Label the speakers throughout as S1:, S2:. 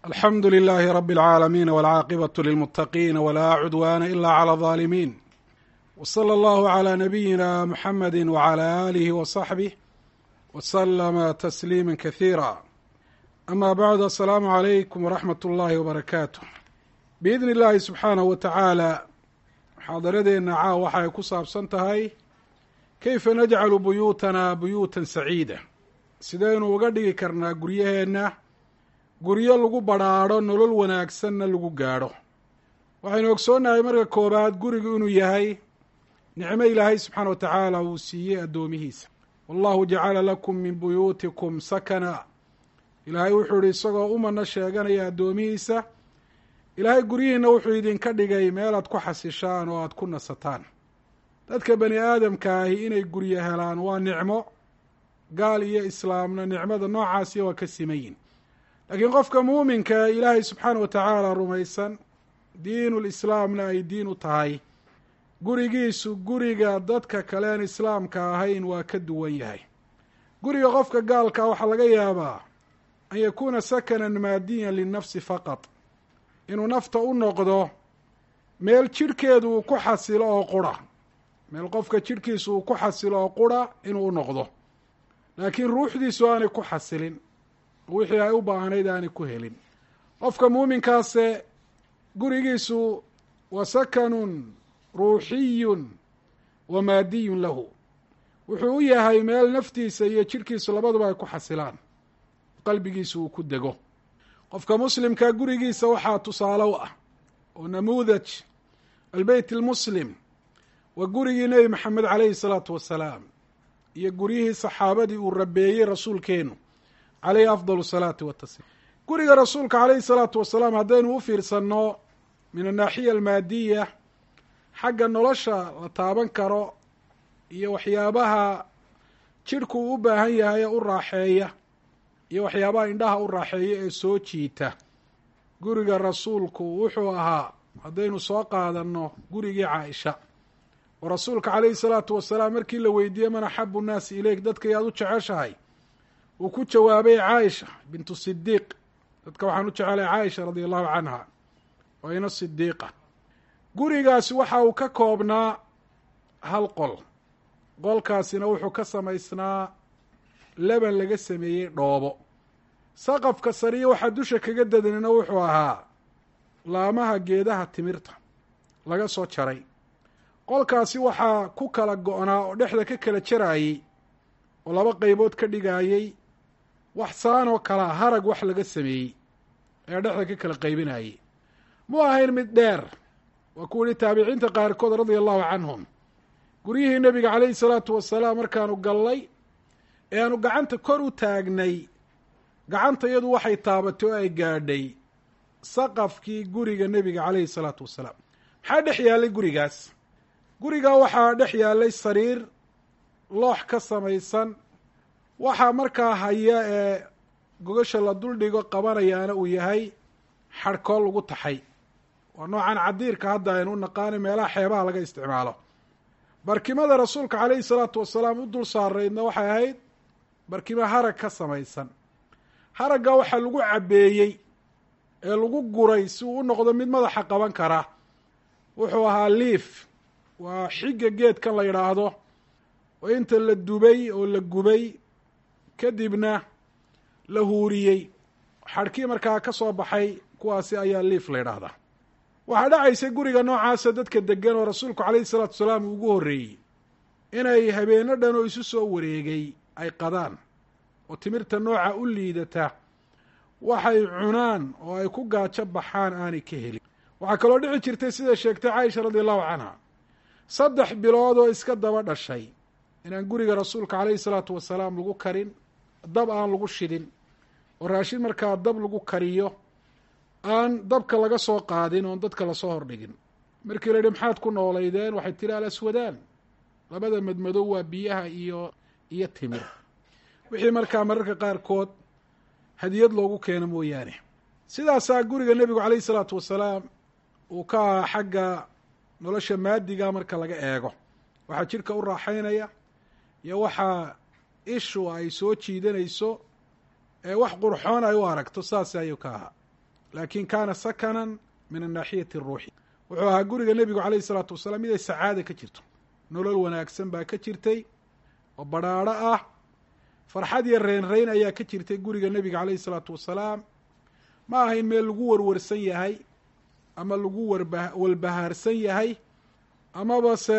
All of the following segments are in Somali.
S1: alxamdu lilaahi rabi اlcaalamiin walcaaqibatu lilmuttaqiin walaa cudwaana ila clى اظaalimiin w slى allahu عlى nabiyina muxamadi wعlى alihi waصaxbih wslama tasliima kasiira ama bacdu asalaamu calaykum waraxmat اllahi wbarakaatu biidni اllahi subxaanahu wa tacaala muxaadaradeenna caaw waxa ay ku saabsan tahay keyfa najcalu buyuutana buyuutan saciida sidaynu uga dhigi karnaa guryaheenna guryo lagu badrhaadho nolol wanaagsanna lagu gaadho waxaynu ogsoonnahay marka koobaad gurigu inuu yahay nicmo ilaahay subxaana wa tacaala uu siiyey addoomihiisa wallahu jacala lakum min buyuutikum sakana ilaahay wuxuu yihi isagoo umana sheeganaya addoomihiisa ilaahay guryihiina wuxuu idinka dhigay meelaad ku xasishaan oo aada ku nasataan dadka bani aadamka ahi inay guryo helaan waa nicmo gaal iyo islaamna nicmada noocaasiya waa ka simayin laakiin qofka muuminka ee ilaahay subxaana wa tacaala rumaysan diinul islaamna ay diin u tahay gurigiisu guriga dadka kaleen islaamka ahayn waa ka duwan yahay guriga qofka gaalkaa waxaa laga yaabaa an yakuuna sakanan maadiyan linnafsi faqad inuu nafta u noqdo meel jidhkeedu uu ku xasilo oo qura meel qofka jidhkiisu uu ku xasilo oo qura inuu u noqdo laakiin ruuxdiisu aanay ku xasilin wixii ay u baahnayd aanay ku helin qofka muuminkaase gurigiisu wa sakanun ruuxiyun wa maadiyun lahu wuxuu u yahay meel naftiisa iyo jidhkiisu labaduba ay ku xasilaan qalbigiisu uu ku dego qofka muslimka gurigiisa waxaa tusaale u ah oo namuudaj albeyt almuslim waa gurigii nebi maxamed caleyhi salaatu wasalaam iyo guryihii saxaabadii uu rabeeyey rasuulkeenu caleyhi afdal salaati watasliim guriga rasuulka caleyhi salaatu wasalaam haddaynu u fiirsanno min annaaxiya almaadiya xagga nolosha la taaban karo iyo waxyaabaha jidhku uu u baahan yahay ee u raaxeeya iyo waxyaabaha indhaha u raaxeeya ee soo jiita guriga rasuulku wuxuu ahaa haddaynu soo qaadanno gurigii caaisha oo rasuulka caleyhi salaatu wasalaam markii la weydiiyey man axabu nnaasi ileyk dadka yaad u jeceshahay uu ku jawaabay caaisha bintu sidiiq dadka waxaan u jecelay caaisha radia allahu canha waa ina sidiiqa gurigaasi waxa uu ka koobnaa hal qol qolkaasina wuxuu ka samaysnaa leban laga sameeyey dhoobo saqafka sariya waxaa dusha kaga dadanina wuxuu ahaa laamaha geedaha timirta laga soo jaray qolkaasi waxaa ku kala go-naa oo dhexda ka kala jaraayey oo laba qeybood ka dhigaayey wax saan oo kalea harag wax laga sameeyey ee dhexda ka kala qaybinayey mu ahayn mid dheer waa ku yihi taabiciinta qaarkood radia allahu canhum guryihii nebiga caleyhi salaatu wasalaam markaanu gallay ee aanu gacanta kor u taagnay gacanta iyadu waxay taabatay oo ay gaadhay saqafkii guriga nebiga caleyhi salaatu wasalaam maxaa dhex yaallay gurigaas gurigaa waxaa dhex yaallay sariir loox ka samaysan waxaa markaa haya ee gogasha la duldhigo qabanayaana uu yahay xadhkool lagu taxay waa noocan cadiirka hadda aynu u naqaanay meelaha xeebaha laga isticmaalo barkimada rasuulka caleyhi salaatu wasalaam u dul saaraydna waxay ahayd barkimo harag ka samaysan haragga waxaa lagu cabbeeyey ee lagu guray si uu u noqdo mid madaxa qaban kara wuxuu ahaa liif waa xigga geedkan la yidhaahdo oo inta la dubay oo la gubay kadibna la huuriyey xadhkii markaa ka soo baxay kuwaasi ayaa liif la yidhaahdaa waxaa dhacaysay guriga noocaasa dadka degan oo rasuulku caleyhi salaatu wasalaam uu ugu horreeyey inay habeeno dhan oo isu soo wareegay ay qadaan oo timirta nooca u liidata waxay cunaan oo ay ku gaajo baxaan aanay ka helin waxaa kaloo dhici jirtay sida sheegtay caaisha radia allahu canha saddex bilood oo iska daba dhashay inaan guriga rasuulka caleyhi salaatu wasalaam lagu karin dab aan lagu shidin oo raashin markaa dab lagu kariyo aan dabka laga soo qaadin oon dadka lasoo hordhigin markii la yihi maxaad ku noolaydeen waxay tiri alaswadaan labada madmadow waa biyaha iyo iyo timir wixii markaa mararka qaarkood hadiyad loogu keeno mooyaane sidaasaa guriga nebigu caleyhi salaatu wasalaam uu ka ahaa xagga nolosha maadiga marka laga eego waxaa jidhka u raaxaynaya iyo waxaa ishu ay soo jiidanayso ee wax qurxoon ay u aragto saas ayuu ka ahaa laakin kaana sakanan min annaaxiyati aruuxi wuxuu ahaa guriga nebigu calayhi isalaatu wasalaam mid ay sacaada ka jirto nolol wanaagsan baa ka jirtay oo badrhaadho ah farxad iyo reynreyn ayaa ka jirtay guriga nebiga calayhi isalaatu wasalaam ma ahayn meel lagu warwarsan yahay ama lagu warba walbahaarsan yahay amaba se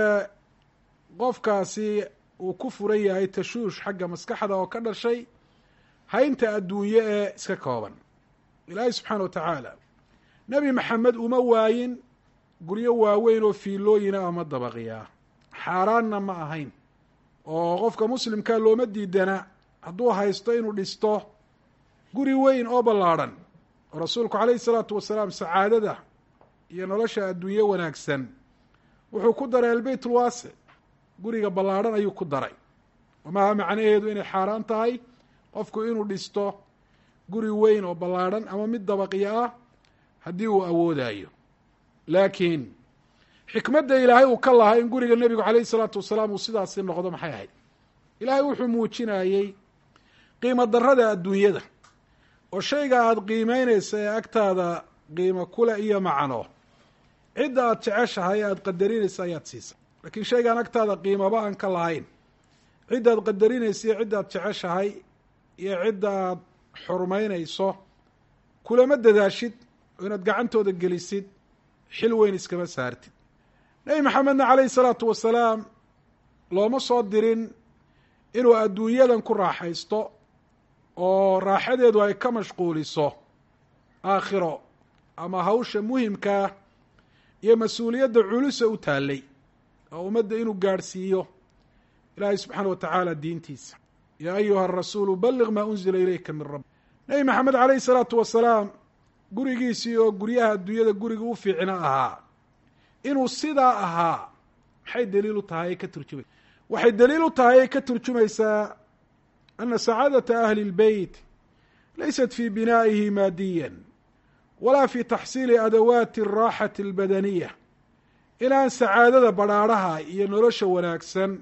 S1: qofkaasi uu ku furan yahay tashuush xagga maskaxda oo ka dhashay haynta adduunye ee iska kooban ilaahay subxaana wa tacaala nebi maxamed uma waayin guryo waaweyn oo fiilooyina ama dabaqiya xaaraanna ma ahayn oo qofka muslimkaa looma diidana hadduu haysto inuu dhisto guri weyn oo ballaadhan oo rasuulku calayhi isalaatu wasalaam sacaadada iyo nolosha adduunye wanaagsan wuxuu ku daray albeyt ulwaasic guriga ballaadhan ayuu ku daray maaha macnaheedu inay xaaraan tahay qofku inuu dhisto guri weyn oo ballaadhan ama mid dabaqyo ah haddii uu awoodayo laakiin xikmadda ilaahay uu ka lahaa in guriga nebigu calayhi isalaatu wasalaam uu sidaasi noqdo maxay ahayd ilaahay wuxuu muujinayey qiimo darrada adduunyada oo shayga aada qiimeynaysa ee agtaada qiimo kule iyo macno cidda aada jeceshahay e aada qadarinaysa ayaad siisa laakiin shaygaan agtaada qiimaba aan ka lahayn cidda aad qadarinaysa iyo cidda aad jeceshahay iyo cidda aad xurmaynayso kulama dadaashid oo inaad gacantooda gelisid xil weyn iskama saartid nebi maxamedna calayhi salaatu wasalaam looma soo dirin inuu adduunyadan ku raaxaysto oo raaxadeedu ay ka mashquuliso aakhiro ama hawsha muhimkaa iyo mas-uuliyadda culusa u taallay oo ummadda inuu gaadhsiiyo ilaahay subxaana wa tacaala diintiisa yaa ayuha arasuulu balliq maa unzila ilayka min rabbi nebi maxamed calayhi salaatu wasalaam gurigiisii oo guryaha adduunyada guriga u fiicna ahaa inuu sidaa ahaa maxay daliil u tahay ay ka turjumaysa waxay daliil u tahay ay ka turjumaysaa ana sacaadata ahli اlbeyt laysat fi binaa'ihi maadiyan walaa fi taxsiili adawaati الraaxati اlbadaniya inaan sacaadada badrhaadhaha iyo nolosha wanaagsan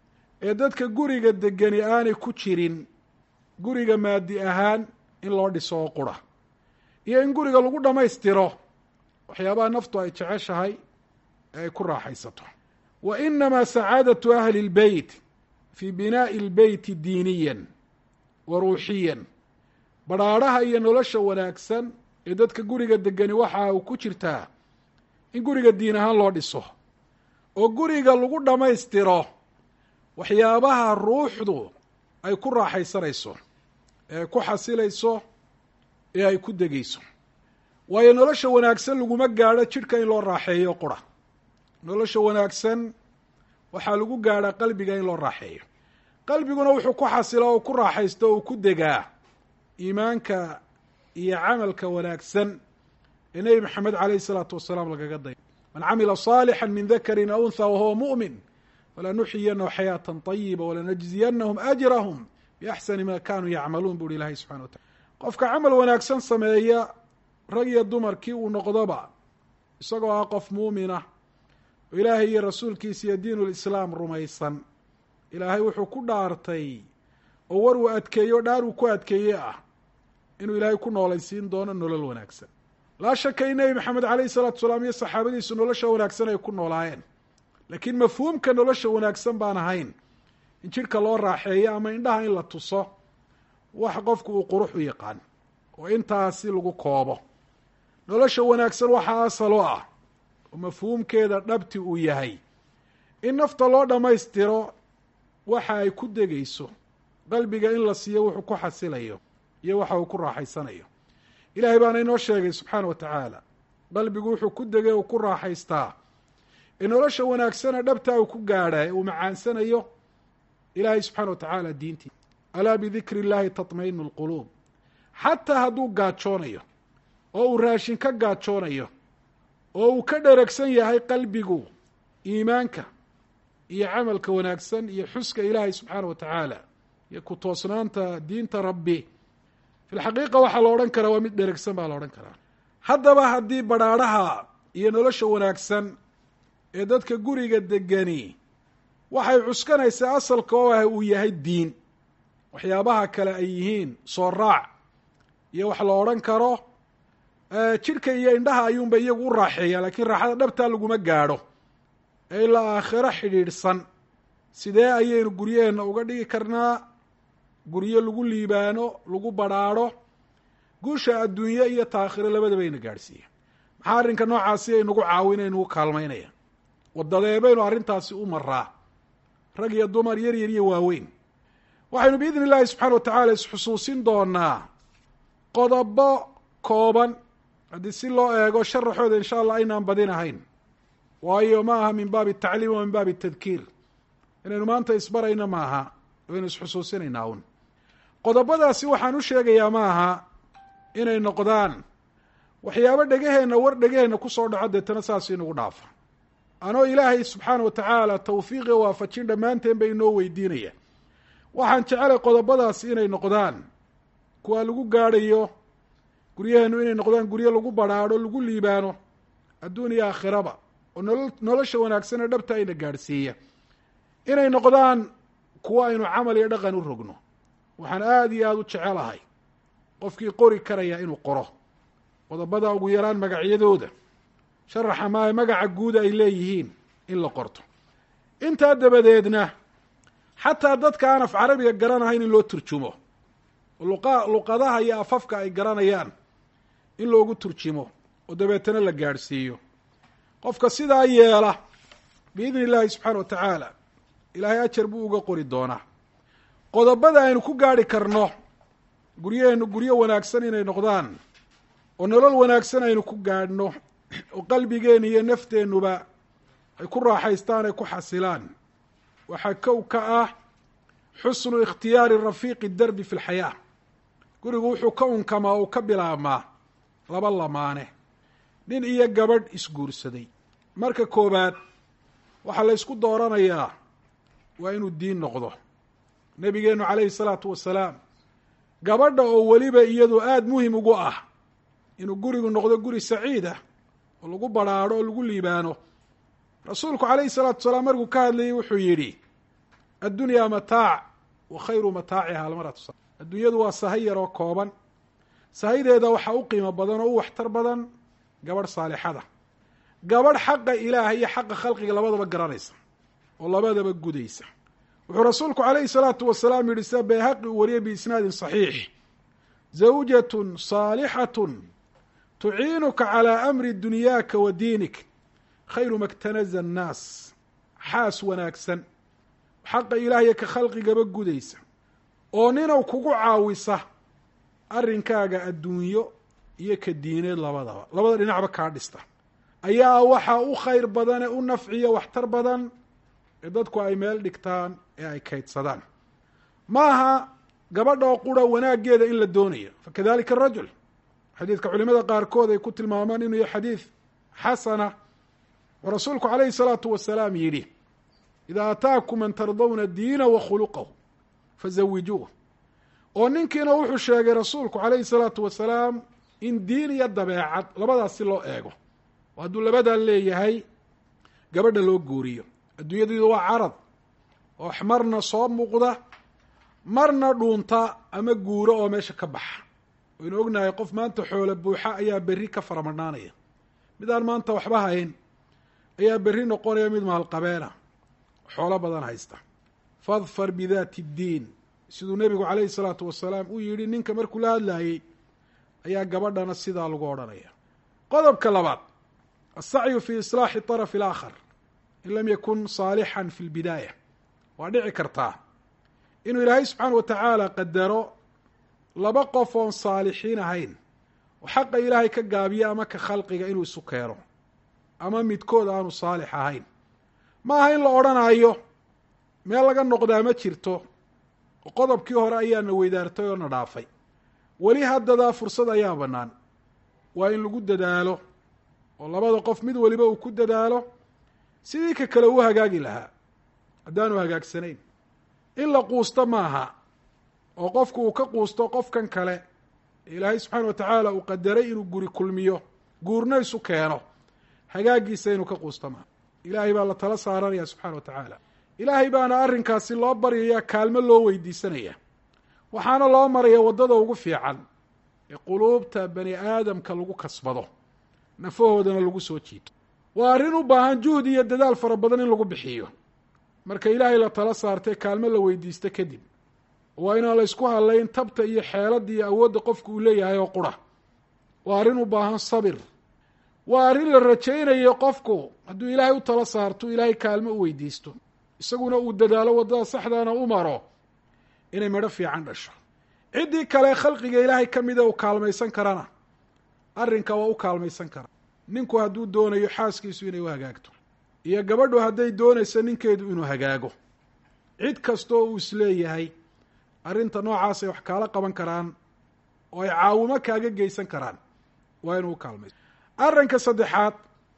S1: ee dadka guriga degani aanay ku jirin guriga maadi ahaan in loo dhiso oo qura iyo in guriga lagu dhammaystiro waxyaabaha naftu ay jeceshahay ee ay ku raaxaysato wa inamaa sacaadatu ahli اlbeyt fi binaa'i اlbeyti diiniyan wa ruuxiyan badrhaadhaha iyo nolosha wanaagsan ee dadka guriga degani waxa uu ku jirtaa in guriga diin ahaan loo dhiso oo guriga lagu dhammaystiro waxyaabaha ruuxdu ay ku raaxaysanayso ee ay ku xasilayso ee ay ku degeyso waayo nolosha wanaagsan laguma gaadho jidhka in loo raaxeeyo qura nolosha wanaagsan waxaa lagu gaadhaa qalbiga in loo raaxeeyo qalbiguna wuxuu ku xasilaa oo ku raaxaysto oo ku degaa iimaanka iyo camalka wanaagsan ee nebi maxamed calayhi isalaatu wasalaam lagaga daya man camila صaalixا min dakari aw untha wahuwa muؤmin falanuxyiyanahu xayaaةa طayiba walanajziyanahum ajrahm biaxsani ma kanuu yacmaluun bu uhi ilahay subxana wa tacala qofka camal wanaagsan sameeya rag iyo dumarkii uu noqdoba isagoo ah qof muumina oo ilaahay iyo rasuulkiisa iyo diin ulislaam rumaysan ilaahay wuxuu ku dhaartay oo war uu adkeeyo dhaar uu ku adkeeye ah inuu ilaahay ku noolaysiin doono nolol wanaagsan laa shaka in nebi maxamed calayhi salaatu salaam iyo saxaabadiisu nolosha wanaagsan ay ku noolaayeen laakiin mafhuumka nolosha wanaagsan baan ahayn in jidhka loo raaxeeyo ama indhaha in la tuso wax qofku uu qurux u yaqaan oo intaasi lagu koobo nolosha wanaagsan waxaa asal o ah oo mafhuumkeeda dhabti uu yahay in nafta loo dhammaystiro waxa ay ku degeyso qalbiga in la siiyo wuxuu ku xasilayo iyo waxa uu ku raaxaysanayo ilaahay baana inoo sheegay subxaana wa tacaala qalbigu wuxuu ku degay uu ku raaxaystaa ee nolosha wanaagsana dhabtaa uu ku gaadha ee uu macaansanayo ilaahay subxaana wa tacaala diintiisa alaa bidikri illahi tatmainu lquluub xataa hadduu gaajoonayo oo uu raashin ka gaajoonayo oo uu ka dheragsan yahay qalbigu iimaanka iyo camalka wanaagsan iyo xuska ilaahay subxaana wa tacaala iyo ku toosnaanta diinta rabbi fi lxaqiiqa waxaa la odhan karaa waa mid dheragsan baa la odhan karaa haddaba haddii badrhaadhaha iyo nolosha wanaagsan ee dadka guriga degani waxay cuskanaysaa asalka oo ah uu yahay diin waxyaabaha kale ay yihiin soo raac iyo wax la odhan karo jidhka iyo indhaha ayuunba iyagu u raaxeeya laakiin raaxada dhabtaa laguma gaadho ee ilaa aakhiro xidhiidhsan sidee ayaynu guryaheenna uga dhigi karnaa guryo lagu liibaano lagu badrhaadho guusha adduunye iyo taakhiro labadaba ayna gaadhsiiya maxaa arrinka noocaasi ay nagu caawinay nagu kaalmaynaya wadadee baynu arrintaasi u maraa rag iyo dumar yar yar iyo waaweyn waxaynu biidni illaahi subxaana wa tacaala isxusuusin doonaa qodobo kooban haddii si loo eego sharaxooda insha allah aynaan badinahayn waayo ma aha min baabi tacliim wa min baabi tadkiir inaynu maanta isbarayna ma aha waynu isxusuusinaynaa un qodobadaasi waxaan u sheegayaa ma aha inay noqdaan waxyaabo dhegaheenna war dhegaheenna kusoo dhaco deetana saas inagu dhaafa anoo ilaahay subxaana wa tacaala tawfiiqiga waafajin dhammaanteen ba inoo weydiinaya waxaan jecelay qodobadaasi inay noqdaan kuwa lagu gaadhayo guryaheenu inay noqdaan guryo lagu badrhaadho lagu liibaano adduun iyo aakhiraba oo nolo nolosha wanaagsan ee dhabta ayna gaadhsiiya inay noqdaan kuwo aynu camal iyo dhaqan u rogno waxaan aada iyo aada u jecelahay qofkii qori karaya inuu qoro qodobada ugu yaraan magacyadooda sharaxa maaha magaca guuda ay leeyihiin in la qorto intaa dabadeedna xataa dadka aan af carabiga garanahayn in loo turjumo luqa luqadaha iyo afafka ay garanayaan in loogu turjimo oo dabeetana la gaadhsiiyo qofka sidaa yeela biidni illaahi subxaana wa tacaala ilaahay ajar buu uga qori doonaa qodobada aynu ku gaadhi karno guryaheenu guryo wanaagsan inay noqdaan oo nolol wanaagsan aynu ku gaadhno oo qalbigeena iyo nafteennuba ay ku raaxaystaan ay ku xasilaan waxaa kow ka ah xusnu ikhtiyaari rafiiqi darbi fi lxayaa gurigu wuxuu ka unkamaa uu ka bilaabmaa laba lamaane nin iyo gabadh isguursaday marka koowaad waxaa la ysku dooranayaa waa inuu diin noqdo nabigeenu calayhi salaatu wasalaam gabadha oo weliba iyadu aada muhim ugu ah inuu gurigu noqdo guri saciid ah oo lagu badrhaadho oo lagu liibaano rasuulku calayhi salaatu wasalaam markuu ka hadlayay wuxuu yidhi addunyaa mataac wa khayru mataaciha almaratu sa adduunyadu waa sahay yaroo kooban sahaydeeda waxaa u qiimo badan oo u waxtar badan gabadh saalixada gabadh xaqa ilaaha iyo xaqa khalqiga labadaba garanaysa oo labadaba gudaysa wuxuu rasuulku calayhi salaatu wasalaam yihi sida bayhaqi uu wariyay biisnaadin saxiix zawjatun saalixatun tuciinuka calaa amri dunyaaka wa diinik khayru maktanaza annaas xaas wanaagsan xaqa ilaahya ka khalqigaba gudaysa oo ninaw kugu caawisa arrinkaaga adduunyo iyo ka diineed labadaba labada dhinacba kaa dhista ayaa waxaa u khayr badan ee u nafciyo waxtar badan ee dadku ay meel dhigtaan ee ay kaydsadaan ma aha gabadha oo qura wanaaggeeda in la doonayo fakadalika arajul xadiidka culimada qaarkood ay ku tilmaamaan inuu yahay xadiid xasana oo rasuulku calayhi salaatu wasalaam yidhi idaa ataakum man tardawna diina wa khuluqahu fazawijuuh oo ninkiina wuxuu sheegay rasuulku calayhi salaatu wasalaam in diin iyo dabeecad labadaas si loo eego oo hadduu labadaa leeyahay gabadha loo guuriyo adduunyaduydu waa carad oo marna soo muuqda marna dhuunta ama guuro oo meesha ka baxa waynu ognahay qof maanta xoolo buuxa ayaa berri ka faramadhaanaya mid aan maanta waxba hayn ayaa berri noqonaya mid maalqabeena xoolo badan haysta fadfar bidaati ddiin siduu nebigu calayhi salaatu wasalaam uu yidhi ninka markuu la hadlaayey ayaa gabadhana sidaa lagu odhanaya qodobka labaad asacyu fi islaaxi طaraf alaakhar in lam yakun saalixan fi lbidaaya waa dhici kartaa inuu ilaahay subxaana wa tacaala qadaro laba qof oon saalixiin ahayn oo xaqa ilaahay ka gaabiyo ama ka khalqiga inuu isu keeno ama midkood aanu saalix ahayn ma aha in la odhanaayo meel laga noqdaa ma jirto oo qodobkii hore ayaana weydaartay oo na dhaafay weli haddadaa fursad ayaa bannaan waa in lagu dadaalo oo labada qof mid waliba uu ku dadaalo sidii ka kale uu hagaagi lahaa haddaanu hagaagsanayn in la quusto maaha oo qofku uu ka quusto qofkan kale ilaahay subxaana wa tacaala uu qadaray inuu guri kulmiyo guurna isu keeno hagaagiisa inuu ka quusto maaha ilaahay baa la tala saaranaya subxana wa tacaala ilaahay baana arrinkaasi loo baryaya kaalmo loo weydiisanaya waxaana loo maraya waddada ugu fiican ee quluubta bani aadamka lagu kasbado nafahoodana lagu soo jiito waa arrin u baahan juhdi iyo dadaal fara badan in lagu bixiyo marka ilaahay la tala saartay kaalmo la weydiisto kadib waa inaan la ysku hadlayn tabta iyo xeeladda iyo awoodda qofku uu leeyahay oo qura waa arrin u baahan sabir waa arrin la rajaynayo qofku hadduu ilaahay u tala saarto ilaahay kaalmo u weydiisto isaguna uu dadaalo waddada saxdaana u maro inay midho fiican dhasho ciddii kale khalqiga ilaahay ka mida uu kaalmaysan karana arrinka waa u kaalmaysan kara ninku hadduu doonayo xaaskiisu inay u hagaagto iyo gabadhu hadday doonayso ninkeedu inuu hagaago cid kastoo uu isleeyahay arrinta noocaasay wax kaala qaban karaan oo ay caawimo kaaga geysan karaan waa inuu u kaalmayso arrinka saddexaad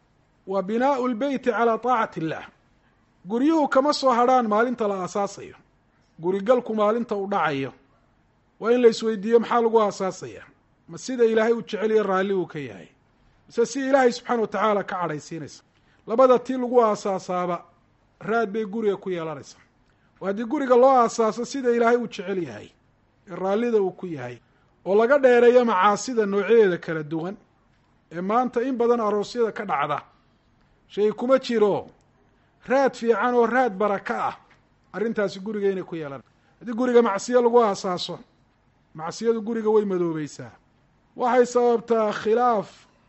S1: waa binaau lbeyti calaa taacati illaah guryuhu kama soo hadrhaan maalinta la aasaasayo gurigalku maalinta uu dhacayo waa in la isweydiiyo maxaa lagu aasaasaya ma sida ilaahay uu jeceliyo raalli uu ka yahay mise si ilaahay subxaana watacaala ka cadhaysiinaysa labada tii lagu aasaasaaba raad bay guriga ku yeelanaysaa oo haddii guriga loo aasaaso sida ilaahay uu jecel yahay ee raallida uu ku yahay oo laga dheereeyo macaasida noocyadeeda kala duwan ee maanta in badan aroosyada ka dhacda shay kuma jiro raad fiican oo raad baraka ah arrintaasi guriga inay ku yeelan haddii guriga macsiyo lagu aasaaso macsiyadu guriga way madoobeysaa waxay sababtaa khilaaf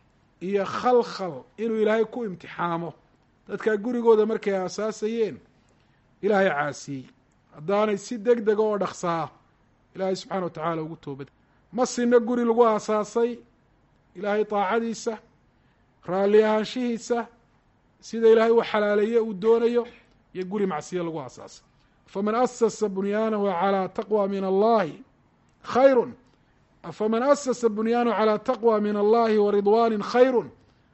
S1: iyo khalkhal inuu ilaahay ku imtixaamo dadkaa gurigooda markay aasaasayeen ilaahay caasiyey haddaanay si deg dega oo dhaqsaa ilaahay subxaana wa tacaala ugu toobad ma sinna guri lagu aasaasay ilaahay daacadiisa raalli ahaanshihiisa sida ilaahay uu xalaaleeye uu doonayo iyo guri macsiyo lagu aasaasay faman asasa bunyaanahu calaa taqwa min allahi khayru afaman asasa bunyaanahu calaa taqwa min allahi wa ridwaani khayru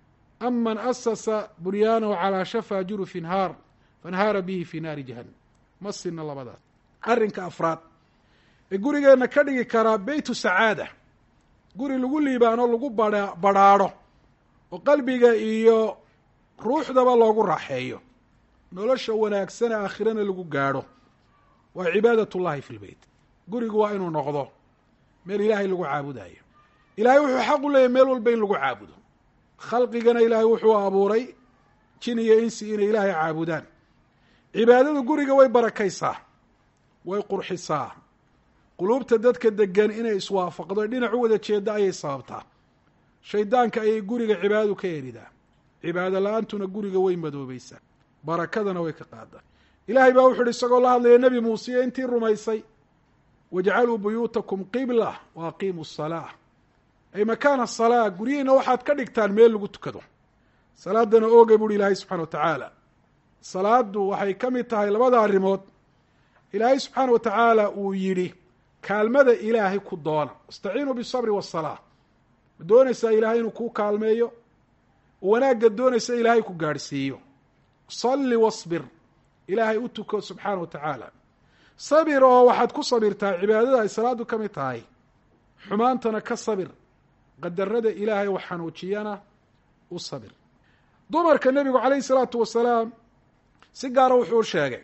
S1: am man asasa bunyaanahu calaa shafaa jurufin haar fanhaara bihi fi naari jahannam ma sina labadaas arrinka afraad ee gurigeenna ka dhigi karaa beytu sacaada guri lagu liibaano lagu ba badrhaadho oo qalbiga iyo ruuxdaba loogu raaxeeyo nolosha wanaagsane aakhirana lagu gaadho waa cibaadat ullahi fi lbeyt gurigu waa inuu noqdo meel ilaahay lagu caabudayo ilaahay wuxuu xaq u leeyahy meel walba in lagu caabudo khalqigana ilaahay wuxuu abuuray jin iyo insi inay ilaahay caabudaan cibaadadu guriga way barakaysaa way qurxisaa quluubta dadka degan inay iswaafaqdo dhinac u wada jeeda ayay sababtaa shaydaanka ayay guriga cibaadadu ka eridaa cibaado la-aantuna guriga way madoobeysaa barakadana way ka qaadaa ilaahay baa wuxu uhi isagoo la hadlaya nebi muuse intii rumaysay wajcaluu buyuutakum qibla wa aqiimuu salaa ay makaana salaa guryihiina waxaad ka dhigtaan meel lagu tukado salaadana oogay buuhi ilaahay subxana wa tacaala salaadu waxay ka mid tahay labada arrimood ilaahay subxaana wa tacaala uu yidhi kaalmada ilaahay ku doona istaciinuu bisabri wasalaa ma doonaysaa ilaahay inuu kuu kaalmeeyo wanaagga doonaysa ilaahay ku gaadhsiiyo salli wasbir ilaahay u tuko subxaana wa tacaala sabir oo waxaad ku sabirtaa cibaadada ay salaadu ka mid tahay xumaantana ka sabir qadarada ilaahay wax xanuujiyana u sabir dumarka nebigu calayhi salaatu wasalaam si gaara wuxuu sheegay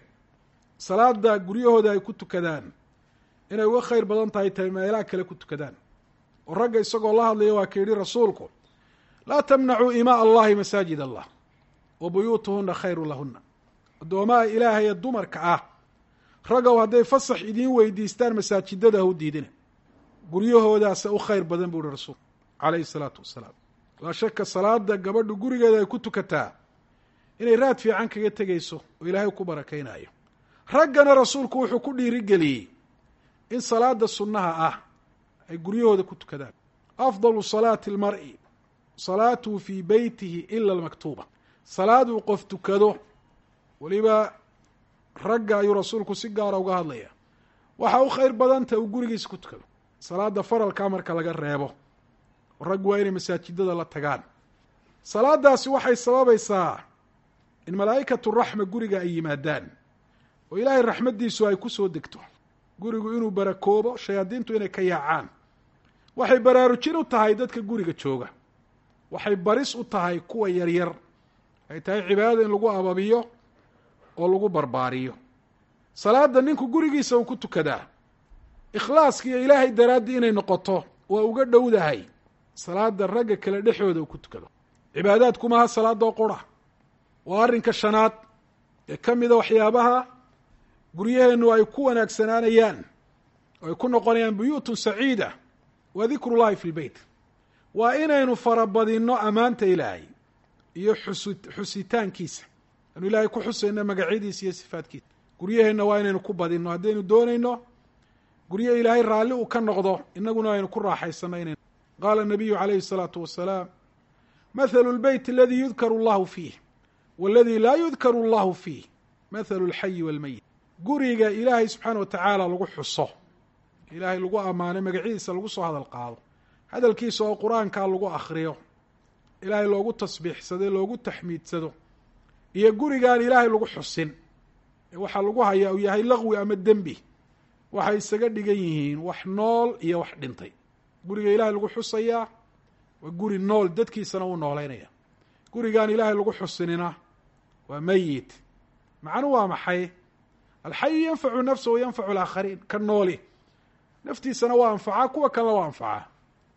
S1: salaada guryahooda ay ku tukadaan inay uga khayr badan tahay tahay meelaha kale ku tukadaan oo ragga isagoo la hadlaya waa ka yidhi rasuulku laa tamnacuu imaa allahi masaajid allah wa buyuutuhuna khayru lahuna addoomaha ilaahay ee dumarka ah raggow hadday fasax idiin weydiistaan masaajidada ha u diidina guryahoodaasa u khayr badan buu ihi rasuulku calayhi salaatu wasalaam laa shaka salaada gabadhu gurigeeda ay ku tukataa inay raad fiican kaga tegayso oo ilaahay ku barakaynayo raggana rasuulku wuxuu ku dhiirigeliyey in salaada sunnaha ah ay guryahooda ku tukadaan afdalu salaati almar'i salaatuhu fii beytihi ila almaktuuba salaaduu qof tukado weliba ragga ayuu rasuulku si gaara uga hadlaya waxa u khayr badanta uu gurigiisa ku tukado salaada faralkaa marka laga reebo raggu waa inay masaajidada la tagaan salaadaasi waxay sababaysaa in malaa'ikatu raxma guriga ay yimaadaan oo ilaahay raxmaddiisu ay ku soo degto gurigu inuu barakoobo shayaadiintu inay ka yaacaan waxay baraarujin u tahay dadka guriga jooga waxay baris u tahay kuwa yaryar ay tahay cibaadada in lagu ababiyo oo lagu barbaariyo salaada ninku gurigiisa uu ku tukadaa ikhlaaskiiyo ilaahay daraaddii inay noqoto waa uga dhowdahay salaada ragga kale dhexooda uu ku tukado cibaadaadku maaha salaadoo qura waa arrinka shanaad ee ka mida waxyaabaha guryaheennu ay ku wanaagsanaanayaan oo ay ku noqonayaan buyuutun saciida wa dikru llahi fi lbeyt waa inaynu farabadinno ammaanta ilaahay iyo xusu xusitaankiisa anu ilaahay ku xusayno magacyadiisa iyo sifaadkiisa guryaheenna waa inaynu ku badinno haddaynu doonayno guryo ilaahay raalli uu ka noqdo inaguna aynu ku raaxaysano inaynu qaala nabiyu calayhi الsalaatu wasalaam mathalu lbeyt aladi yudkaru allahu fiih waladi laa yudkaru allahu fiih mathalu lxayi walmeyit guriga ilaahay subxaana wa tacaala lagu xuso ilaahay lagu ammaano magacyadiisa lagu soo hadal qaado hadalkiisa oo qur-aankaa lagu akriyo ilaahay loogu tasbiixsado loogu taxmiidsado iyo gurigaan ilaahay lagu xusin ee waxaa lagu hayaa uu yahay laqwi ama dembi waxay isaga dhigan yihiin wax nool iyo wax dhintay guriga ilaahay lagu xusayaa waa guri nool dadkiisana uu noolaynaya gurigaan ilaahay lagu xusinina waa meyit macnu waa maxay alxayu yanfacu nafsa wa yanfacu alaakhariin ka nooli naftiisana waa anfacaa kuwa kalena waa anfacaa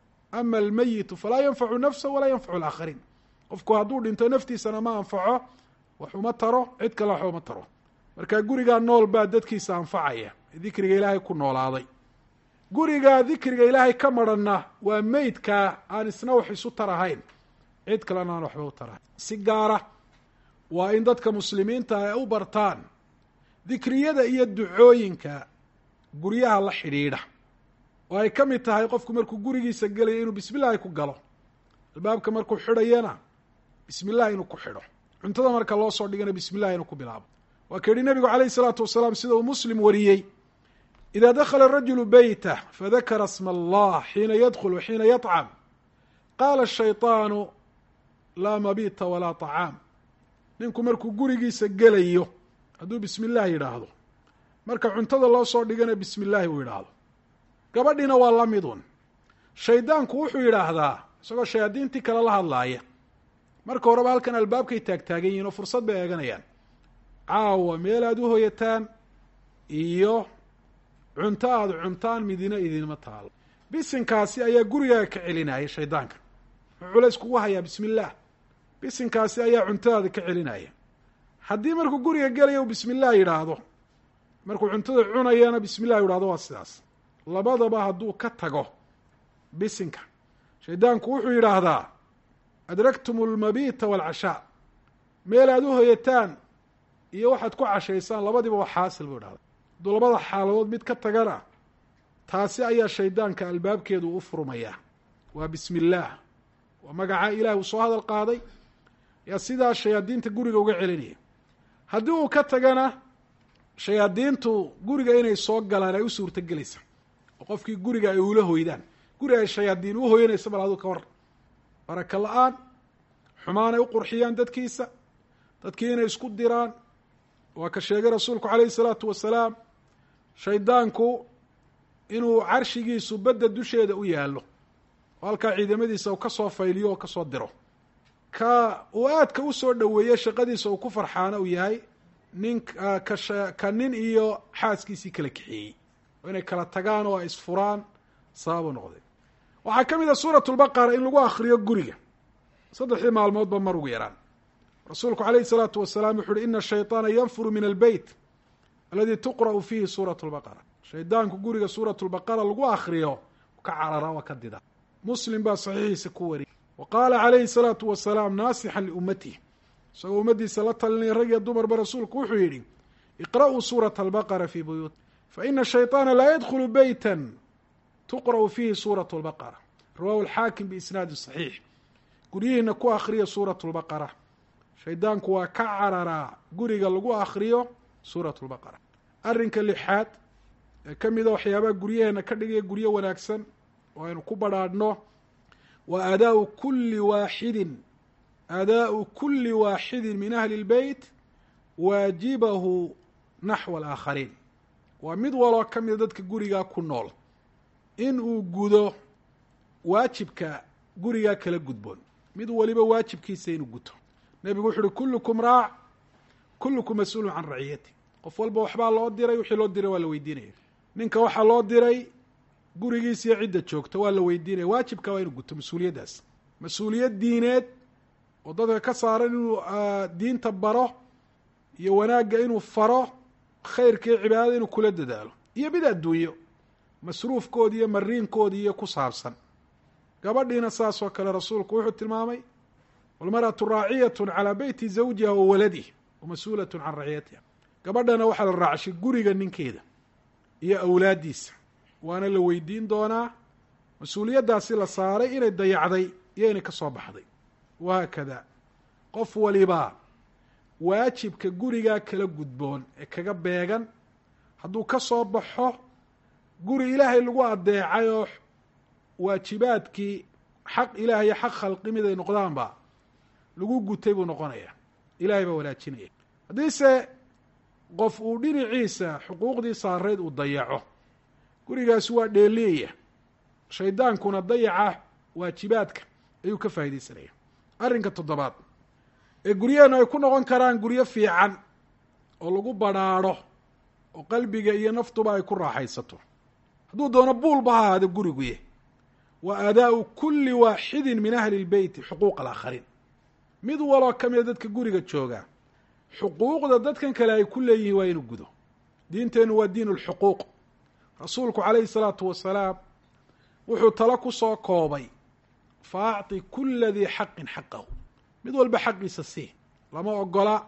S1: ama almeyitu falaa yanfacu nafsa walaa yanfacu alaakhariin qofku hadduu dhinto naftiisana ma anfaco wax uma taro cid kale wax uma taro marka gurigaa nool baa dadkiisa anfacaya dikriga ilaahay ku noolaaday gurigaa dikriga ilaahay ka maranna waa meydkaa aan isna wax isu tarahayn cid kalena aan waxba u tarahayn si gaara waa in dadka muslimiinta ay u bartaan dikriyada iyo ducooyinka guryaha la xidhiidha oo ay ka mid tahay qofku markuu gurigiisa gelaya inuu bismi llahi ku galo albaabka markuu xidhayana bismi llahi inuu ku xidho cuntada marka loo soo dhigana bismi llahi inuu ku bilaabo waa ka yihi nabigu calayh isalaatu wasalaam sida uu muslim wariyey ida dakla rajulu beytah fadakara sma allah xiina yadkul wa xiina yطcam qaala shayطaanu laa mabita walaa طacaam ninku markuu gurigiisa gelayo hadduu bismi illah yidhaahdo marka cuntada loo soo dhigana bismi illaahi uu yidhaahdo gabadhiina waa la midun shaydaanku wuxuu yidhaahdaa isagoo shayaadiintii kale la hadlaaya marka horeba halkan albaabkay taagtaagan yihin oo fursad bay eeganayaan caawa meel aada u hoyataan iyo cunto aada cuntaan midina idinma taalo bisinkaasi ayaa gurigaaga ka celinaya shaydaanka wuxuu culays kugu hayaa bismi illaah bisinkaasi ayaa cuntadaada ka celinaya haddii markuu guriga gelaya uu bismi illah yidhaahdo markuu cuntada cunayana bismi illah yidhahdo waa sidaas labadaba hadduu ka tago bisinka shaydaanku wuxuu yidhaahdaa adraktum almabita waalcashaa meel aada u hoyataan iyo waxaad ku cashaysaan labadiba waa xaasil buu idhahda hadduu labada xaaladood mid ka tagana taasi ayaa shaydaanka albaabkeedu u furmayaa waa bismi illaah waa magaca ilahi uu soo hadal qaaday yaa sidaa shayaadiinta guriga uga celinaya haddii uu ka tagana shayaadiintu guriga inay soo galaan ay u suurto gelaysa oo qofkii guriga ay ula hoydaan guri ay shayaadiin u hoyanaysa bal aduu ka war baraka la-aan xumaanay u qurxiyaan dadkiisa dadkii inay isku diraan waa ka sheegay rasuulku calayhi salaatu wasalaam shaydaanku inuu carshigiisu badda dusheeda u yaallo oo halkaa ciidamadiisa uu kasoo fayliyo oo kasoo diro ka uu aadka usoo dhoweeye shaqadiisa uu ku farxaana uu yahay nin ka ka nin iyo xaaskiisii kala kaxeeyey oo inay kala tagaan oo ay isfuraan sababu noqday waxaa ka mid a suurat lbaqara in lagu akriyo guriga saddexdii maalmoodba mar ugu yaraan rasuulku calayhi salaatu wasalaam wuxu uhi ina shayطaana yanfuru min albeyt aladi tuqra'u fiihi suurat lbaqara shaydaanku guriga suurat lbaqara lagu akriyo ka carara waa ka dida muslim baa saxiixiisa ku wariyay wa qaala calayhi salaatu wasalaam naasixan liummatih isagoo ummaddiisa la talinaya rag iyo dumarba rasuulku wuxuu yidhi iqra'uu suurata albaqara fii buyuut faina shayطaana laa yadkhulu beyta tuqra'u fiihi suurat lbaqara rawahu alxaakim biisnaadi saxiix guryihiina ku akriya suurat lbaqara shaydaanku waa ka cararaa guriga lagu akriyo suurat lbaqara arrinka lixaad ee ka mida waxyaabaha guryaheena ka dhigaya guryo wanaagsan oo aynu ku badrhaadhno wa aadaau kuli waaxidin aadaau kuli waaxidin min ahli اlbeyt waajibahu naxwa alaakhariin waa mid waloo ka mida dadka gurigaa ku nool in uu gudo waajibka gurigaa kala gudboon mid waliba waajibkiisa inuu guto nebigu wuxu uhi kullukum raac kullukum mas-uulun can raciyati qof walba waxbaa loo diray wixii loo diray waa la weydiinaya ninka waxaa loo diray gurigiisa iyo cidda joogta waa la weydiinaya waajibka waa inuu guto mas-uuliyaddaas mas-uuliyad diineed oo dadka ka saaran inuu diinta baro iyo wanaagga inuu faro khayrka iyo cibaadada inuu kula dadaalo iyo mid adduunyo masruufkooda iyo mariinkooda iyo ku saabsan gabadhiina saas oo kale rasuulku wuxuu tilmaamay walmar'atu raaciyatu calaa beyti zawjiha wa waladih wa mas-uulatun can raciyatiha gabadhana waxaa la raacshay guriga ninkeeda iyo awlaaddiisa waana la weydiin doonaa mas-uuliyaddaasi la saaray inay dayacday iyo inay ka soo baxday wahaakada qof walibaa waajibka gurigaa kala gudboon ee kaga beegan hadduu ka soo baxo guri ilaahay lagu adeecay oo waajibaadkii xaq ilaah iyo xaq khalqi mid ay noqdaanba lagu gutay buu noqonaya ilahay baa wanaajinaya haddiise qof uu dhinaciisa xuquuqdii saareyd uu dayaco gurigaasi waa dheeliyaya shaydaankuna dayaca waajibaadka ayuu ka faaidaysanaya arrinka toddobaad ee guryaheenu ay ku noqon karaan guryo fiican oo lagu badrhaadho oo qalbiga iyo naftuba ay ku raaxaysato hadduu doono buulba ha ahaado guriguye wa aadaau kulli waaxidin min ahli lbeyti xuquuq alaakhariin mid waloo ka mida dadka guriga jooga xuquuqda dadkan kale ay ku leeyihiin waa inuu gudo diinteennu waa diin lxuquuq rasuulku calayhi salaatu wasalaam wuxuu talo ku soo koobay fa acطi kula dii xaqin xaqahu mid walba xaqiisa sii lama ogola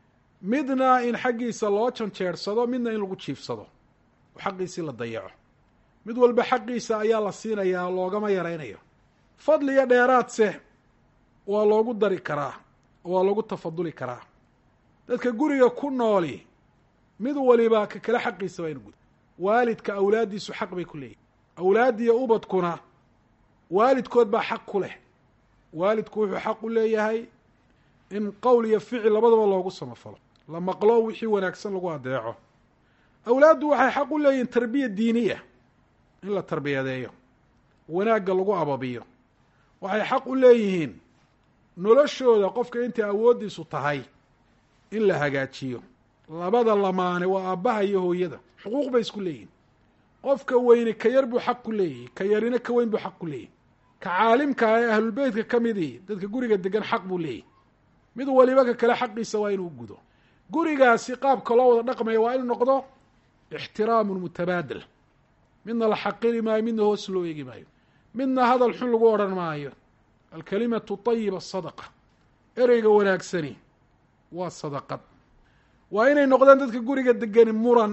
S1: midna in xaggiisa loo janjeersado midna in lagu jiifsado oo xaqiisii la dayaco mid walba xaqiisa ayaa la siinayaa oo loogama yaraynayo fadli iyo dheeraadse waa loogu dari karaa oo waa loogu tafaduli karaa dadka guriga ku nooli mid waliba ka kale xaqiisa waa inu gudo waalidka awlaaddiisu xaq bay ku leeyihin awlaaddiiyo ubadkuna waalidkood baa xaq ku leh waalidku wuxuu xaq u leeyahay in qowl iyo ficil labadaba loogu samafalo la maqlo wixii wanaagsan lagu adeeco awlaaddu waxay xaq u leeyihin tarbiya diiniya in la tarbiyadeeyo wanaagga lagu ababiyo waxay xaq u leeyihiin noloshooda qofka intay awooddiisu tahay in la hagaajiyo labada lamaane waa aabbaha iyo hooyada xuquuq bay isku leeyihin qofka weyni ka yar buu xaq ku leeyahy ka yarina ka weyn buu xaq ku leeyahy ka caalimka ee ahlulbeytka ka midii dadka guriga degan xaq buu leeyahy mid waliba ka kale xaqiisa waa inuu gudo gurigaasi qaabka loo wada dhaqmaya waa inuu noqdo ixtiraamun mutabaadil midna la xaqiri maayo midna hoos loo eegi maayo midna hadal xun lagu odhan maayo alkalimatu tayiba sadaqa ereyga wanaagsani waa sadaqad waa inay noqdaan dadka guriga degani muran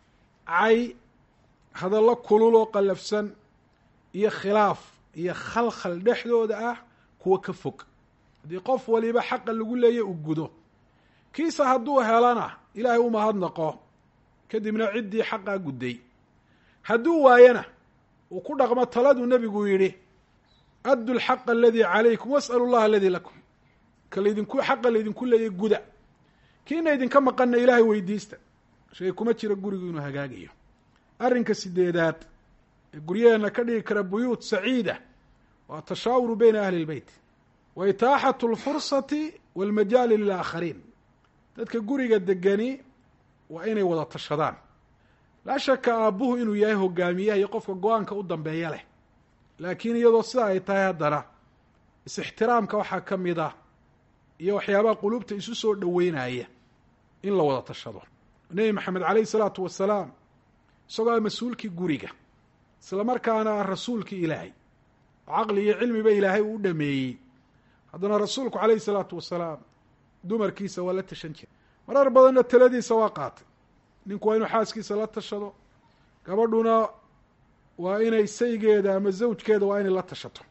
S1: cay hadallo kulul oo qallafsan iyo khilaaf iyo khalkhal dhexdooda ah kuwa ka fog haddii qof waliba xaqa lagu leeya u gudo kiisa hadduu helana ilaahay u mahadnaqo kadibna ciddii xaqaa gudday hadduu waayana uu ku dhaqmo taladuu nebigu yidhi addu lxaqa aladii calaykum was'alu llaha aladii lakum ka laydinku xaqa laydinku leeyay guda kiina idinka maqanna ilaahay weydiista shay kuma jira gurigu inuu hagaagayo arrinka sideedaad ee guryaheena ka dhigi kara buyuut saciida waa tashaawuru beyna ahli lbeyt wa itaaxatu lfursati walmajaali lilaakhariin dadka guriga degani waa inay wada tashadaan laa shaka aabbuhu inuu yahay hogaamiyaha iyo qofka go-aanka u dambeeya leh laakiin iyadoo sida ay tahay haddana is-ixtiraamka waxaa ka mid ah iyo waxyaabaha qulubta isu soo dhoweynaya in la wada tashado nebi maxamed caleyhi salaatu wasalaam isagoo ah mas-uulkii guriga isla markaana ah rasuulkii ilaahay oo caqli iyo cilmiba ilaahay uu dhameeyey haddana rasuulku caleyhi salaatu wasalaam dumarkiisa waa la tashan jiray marar badanna taladiisa waa qaatay ninku waa inuu xaaskiisa la tashado gabadhuna waa inay saygeeda ama zawjkeeda waa inay la tashato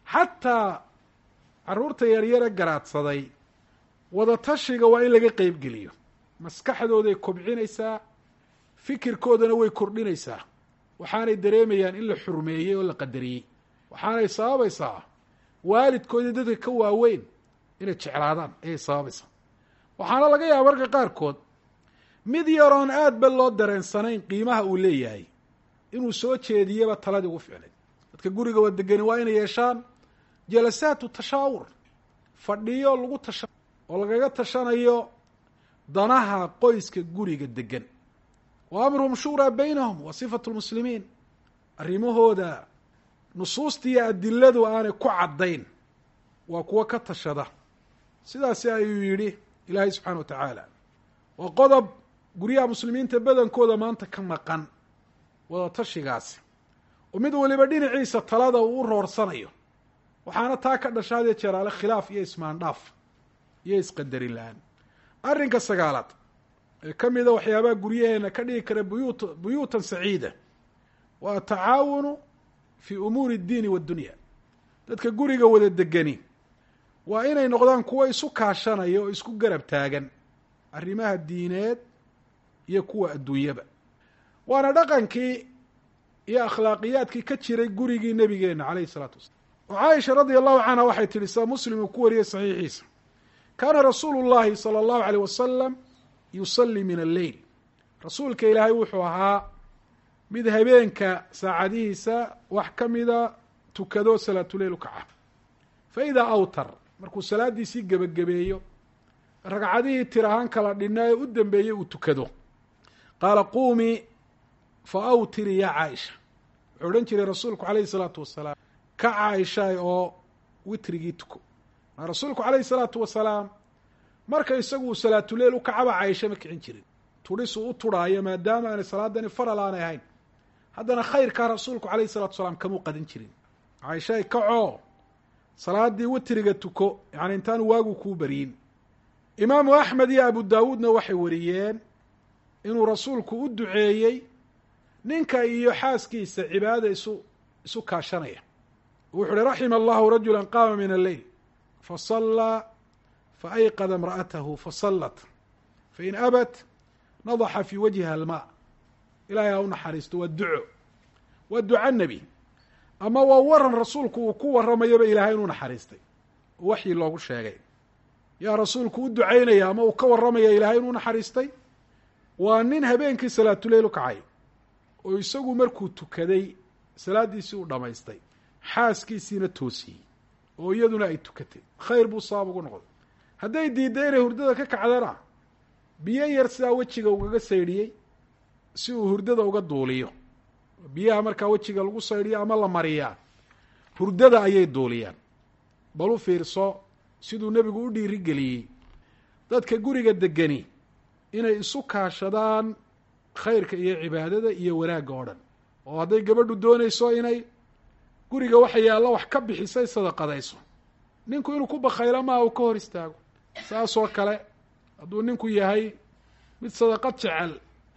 S1: xataa carruurta yaryare garaadsaday wada tashiga waa in laga qeybgeliyo maskaxdooday kobcinaysaa fikirkoodana way kordhinaysaa waxaanay dareemayaan in la xurmeeyey oo la qadariyey waxaanay sababaysaa waalidkoodii dadka ka waaweyn inay jeclaadaan ayay sababaysaa waxaana laga yaaba marka qaarkood mid yaroon aad ba loo dareensanayn qiimaha uu leeyahay inuu soo jeediyaba taladii ugu ficnay dadka guriga waa degani waa inay yeeshaan jalasaatu tashaawur fadhiyo lagu tasha oo lagaga tashanayo danaha qoyska guriga degan wa amruhum shuuraa baynahum wa sifatu lmuslimiin arrimahooda nusuusta iyo adiladu aanay ku caddayn waa kuwo ka tashada sidaasi ayuu yidhi ilaahay subxaana wa tacaala waa qodob guryaha muslimiinta badankooda maanta ka maqan wada tashigaasi oo mid waliba dhinaciisa talada uu u roorsanayo waxaana taa ka dhasha hadee jeeraale khilaaf iyo ismaandhaaf iyo isqadarin la-aan arrinka sagaalaad ee ka mida waxyaabaha guryaheena ka dhigi kara buyuut buyuutan saciida waa atacaawunu fii umuuri اddiini waaddunya dadka guriga wada degani waa inay noqdaan kuwo isu kaashanaya oo isku garab taagan arrimaha diineed iyo kuwa adduunyaba waana dhaqankii iyo akhlaaqiyaadkii ka jiray gurigii nebigeena calayhi isalaatu wasalaam oo caaisha radia allahu canha waxay tihi saa muslim uu ku wariyey saxiixiisa kaana rasuulu llahi sala allahu aleyh wasalam yusalli min alleyl rasuulka ilaahay wuxuu ahaa mid habeenka saacadihiisa wax ka mida tukado salaatuleyl u kaca fa idaa awtar markuu salaadiisii gebagabeeyo ragcadihii tir ahaan kala dhinna ee u dambeeyey uu tukado qaala quumii fa awtiri yaa caaisha wuxuu odhan jiray rasuulku calayhi salaatu wasalaam ka caaishaay oo witrigii tuko maa rasuulku calayhi salaatu wasalaam marka isagu uu salaatuleyl u kacaba caaisha ma kicin jirin tudhisuu u turhaayo maadaama aanay salaadani faral aanay ahayn haddana khayrkaa rasuulku calayhi salatu wasalaam kamuu qadin jirin caaishaay kacoo salaadii witriga tuko yani intaanu waagu kuu baryin imaamu axmed iyo abu daawuudna waxay wariyeen inuu rasuulku u duceeyey ninka iyo xaaskiisa cibaadada isu isu kaashanaya wuxu uhi raxima allahu rajula qaama min alleyl fasallaa faayqada imra'atahu fasallat fain abat nadaxa fii wajhiha almaa ilahay ha u naxariisto waa duco waa duca nebi ama waa waran rasuulku uu ku warramayaba ilaahay inuu naxariistay oo waxyi loogu sheegay yaa rasuulku u ducaynaya ama uu ka warramaya ilaahay inuu naxariistay waa nin habeenkii salaatuleyl u kacay oo isagu markuu tukaday salaaddiisii u dhammaystay xaaskiisiina toosiyey oo iyaduna ay tukatay khayr buu sabab ugu noqday hadday diidday inay hurdada ka kacdana biyo yar sidaa wejiga ugaga saydhiyey si uu hurdada uga duuliyo biyaha markaa wejiga lagu saydhiyo ama la mariyaa hurdada ayay duuliyaan bal u fiirso siduu nebigu u dhiirigeliyey dadka guriga degani inay isu kaashadaan khayrka iyo cibaadada iyo wanaagga oo dhan oo hadday gabadhu doonayso inay guriga waxa yaalla wax ka bixisay sadaqadayso ninku inuu ku bakhaylo maaha uu ka hor istaago saasoo kale hadduu ninku yahay mid sadaqad jecel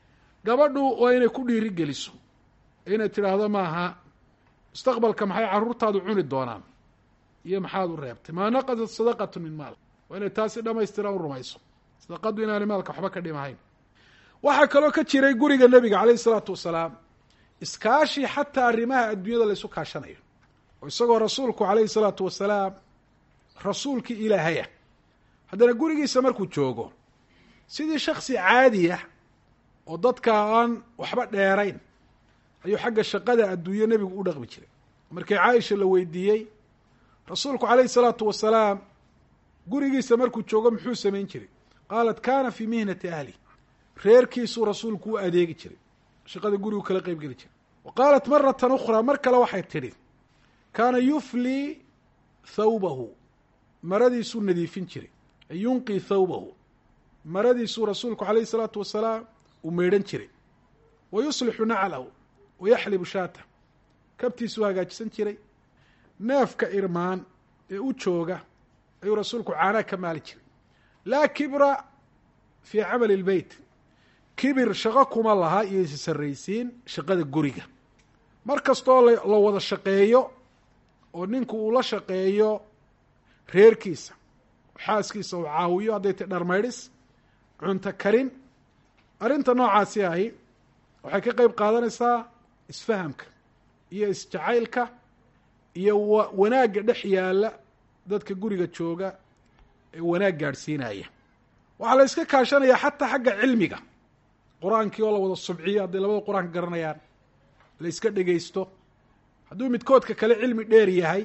S1: gabadhu waa inay ku dhiiri geliso inay tidhaahdo maaha mustaqbalka maxay carruurtaadu cuni doonaan iyo maxaad u reebtay maa naqasat sadaqatu min maal waa inay taasi dhamaystiran u rumayso sadaqaddu inaanay maalka waxba ka dhimahayn waxaa kaloo ka jiray guriga nebiga calayhi isalaatu wasalaam iskaashi xataa arrimaha adduunyada la ysu kaashanayo oo isagoo rasuulku calayhi salaatu wasalaam rasuulkii ilaahaya haddana gurigiisa markuu joogo sidii shaksi caadi ah oo dadka aan waxba dheerayn ayuu xagga shaqada adduunye nebigu u dhaqmi jiray markii caaisha la weydiiyey rasuulku calayhi salaatu wasalaam gurigiisa markuu joogo muxuu samayn jiray qaalat kana fii mihnati ahli reerkiisuu rasuulku u adeegi jiray shaqada gurigu kala qeyb geli jiray wa qaalat maratan ukhraa mar kale waxay tidhi kaana yuflii thawbahu maradiisuu nadiifin jiray ay yunqii thawbahu maradiisuu rasuulku calayhi salaatu wasalaam uu meydhan jiray wa yuslixu naclahu wa yaxlibu shaatah kabtiisuu hagaajisan jiray neefka irmaan ee u jooga ayuu rasuulku caanaa ka maali jiray laa kibra fii camali اlbeyt kibir shaqo kuma laha iyo isi sarraysiin shaqada guriga mar kastoo la wada shaqeeyo oo ninku uu la shaqeeyo reerkiisa xaaskiisa uu caawiyo hadday tay dharmaydhis cunto karin arrinta noocaasi ahi waxay ka qeyb qaadanaysaa isfahamka iyo isjacaylka iyo wa wanaagga dhex yaalla dadka guriga jooga ee wanaag gaadhsiinaya waxaa la yska kaashanayaa xataa xagga cilmiga qur-aankii oo la wada subciyo hadday labada qur-aanka garanayaan la yska dhegaysto hadduu midkoodka kale cilmi dheer yahay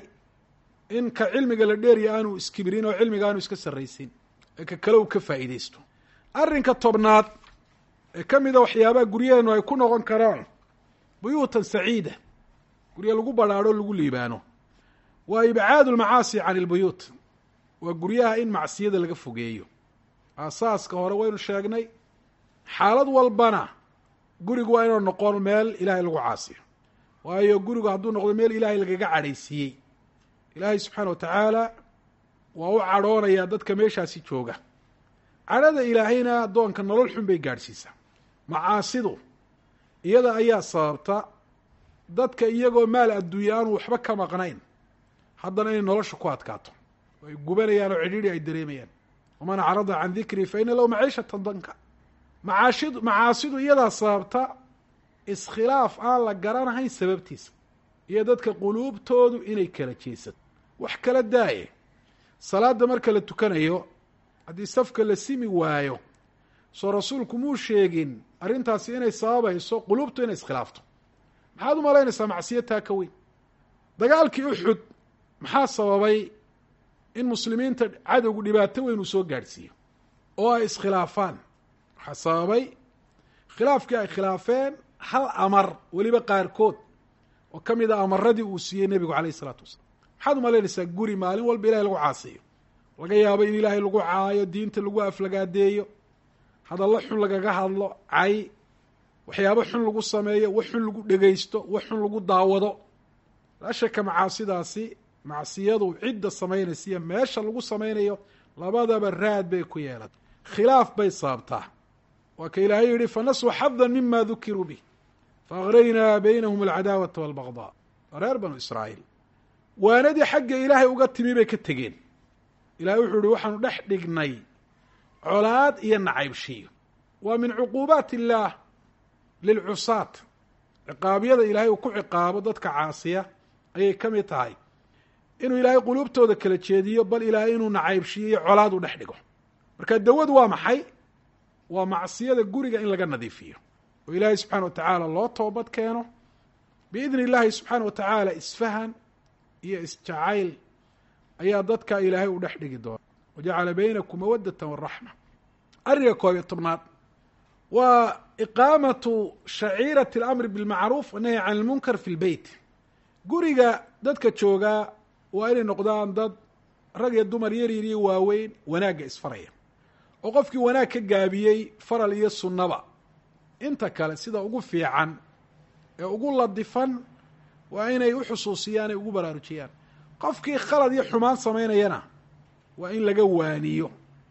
S1: in ka cilmiga la dheerya aanu iskibirin oo cilmiga aanu iska sarraysin ee ka kale uu ka faa'iidaysto arrinka tobnaad ee ka mida waxyaabaha guryaheenu ay ku noqon karaan buyuutan saciida guryo lagu badhaadho lagu liibaano waa ibcaadu lmacaasi can ilbuyuut waa guryaha in macsiyada laga fogeeyo aasaaska hore waynu sheegnay xaalad walbana gurigu waa inuu noqon meel ilaahay lagu caasiyo waayo gurigu hadduu noqdo meel ilaahay lagaga cadhaysiiyey ilaahay subxaana wa tacaala waa u cadhoonayaa dadka meeshaasi jooga cadhada ilaahayna addoonka nolol xun bay gaadhsiisaa macaasidu iyada ayaa sababta dadka iyagoo maal adduunya aanu waxba ka maqnayn haddana inay nolosha ku adkaato oo ay gubanayaan oo cidhiidhi ay dareemayaan waman acrada can dikrii fa ina lahu maciishatan danka macaashidu macaasidu iyadaa sababta iskhilaaf aan la garanahayn sababtiisa iyo dadka quluubtoodu inay kala jeesato wax kala daaye salaada marka la tukanayo haddii safka la simi waayo soo rasuulku muu sheegin arrintaasi inay sababayso quluubtu inay iskhilaafto maxaad u malaynaysaa macsiyataa ka weyn dagaalkii uxud maxaa sababay in muslimiinta cadowgu dhibaato weyn uu soo gaadhsiiyo oo ay iskhilaafaan waxaa sababay khilaafkii ay khilaafeen hal amar weliba qaarkood oo ka mid a amaradii uu siiyey nebigu calayh isalaatu wasalaam maxaad u malaynaysaa guri maalin walba ilahay lagu caasiyo laga yaabo in ilaahay lagu caayo diinta lagu aflagaadeeyo hadallo xun lagaga hadlo cay waxyaabo xun lagu sameeyo wax xun lagu dhegaysto wax xun lagu daawado laa shaka macaasidaasi macsiyadu cidda samaynaysa iyo meesha lagu samaynayo labadaba raad bay ku yeelatay khilaaf bay sababtaa waa ka ilaahay yihi fanasuu xada mima dukiruu bih faaqraynaa baynahum alcadaawata walbagdaa reer banu israa'iil waanadii xagga ilaahay uga timi bay ka tegeen ilahay wuxuu yihi waxaanu dhex dhignay colaad iyo nacaybshiyo waa min cuquubaat illaah lilcusaat ciqaabyada ilaahay uu ku ciqaabo dadka caasiya ayay ka mid tahay inuu ilaahay quluubtooda kala jeediyo bal ilaahay inuu nacaybshiyo iyo colaad u dhex dhigo marka dawadu waa maxay waa macsiyada guriga in laga nadiifiyo oo ilaahay subxaana wa tacaala loo toobad keeno biidni illaahi subxaana wa tacaala isfahan iyo isjacayl ayaa dadka ilaahay u dhex dhigi doona wajacala baynakum mawadata waraxma arringa koob iyo tobnaad waa iqaamatu shaciirati alamri bilmacruuf wanahyi can ilmunkar fi lbeyt guriga dadka joogaa waa inay noqdaan dad rag iyo dumar yaryar iyo waaweyn wanaagga isfaraya oo qofkii wanaag ka gaabiyey faral iyo sunnaba inta kale sida ugu fiican ee ugu ladifan waa inay u xusuusiyaan ay ugu baraarujiyaan qofkii khalad iyo xumaan samaynayana waa in laga waaniyo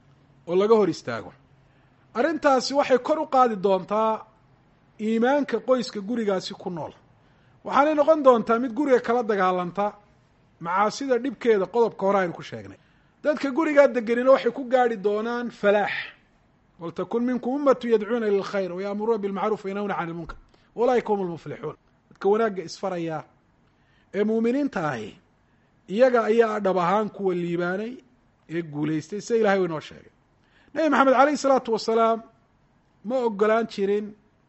S1: oo laga hor istaago arrintaasi waxay kor u qaadi doontaa iimaanka qoyska gurigaasi ku nool waxaanay noqon doontaa mid guriga kala dagaalanta macaasida dhibkeeda qodobka hore aynu ku sheegnay dadka gurigaa degenina waxay ku gaarhi doonaan falaax waltakun minkum ummatu yadcuuna ila lkhayr wayaamuruuna bilmacruuf wayanhawna can ilmunkar walaaika hum lmuflixuun dadka wanaagga isfaraya ee muuminiinta ahi iyaga ayaa dhab ahaan kuwa liibaanay ee guulaystay sida ilahay u inoo sheegay nebi maxamed calayhi salaatu wasalaam ma ogolaan jirin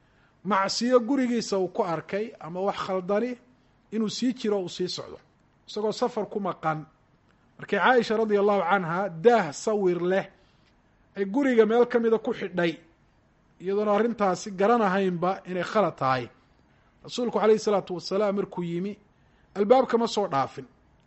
S1: macsiyo gurigiisa uu ku arkay ama wax khaldani inuu sii jiro uu sii socdo isagoo safar ku maqan markii caaisha radia allahu canha daah sawir leh ay guriga meel ka mida ku xidhay iyadoona arrintaasi garanahaynba inay khalad tahay rasuulku calayhi salaatu wasalaam markuu yimi albaabka ma soo dhaafin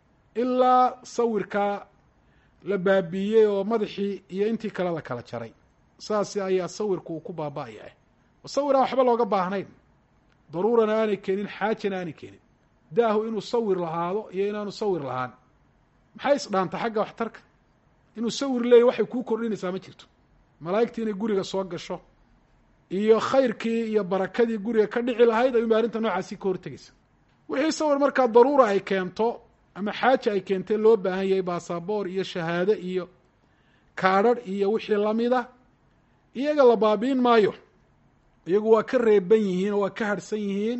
S1: ilaa sawirkaa la baabiiyey oo madaxii iyo intii kale la kala jaray saasi ayaa sawirku uu ku baaba-yahay oo sawir aan waxba looga baahnayn daruurana aanay keenin xaajana aanay keenin daahu inuu sawir lahaado iyo inaanu sawir lahaan maxay isdhaanta xagga waxtarka inuu sawir leeyahy waxay kuu kordhinaysaa ma jirto malaa'igtii inay guriga soo gasho iyo khayrkii iyo barakadii guriga ka dhici lahayd ayuunba arrinta noocaasi ka hortegaysa wixii sawir markaa daruura ay keento ama xaaja ay keentee loo baahan yahay baasaboor iyo shahaado iyo kaadharh iyo wixii lamida iyaga la baabiin maayo iyagu waa ka reeban yihiin oo waa ka harhsan yihiin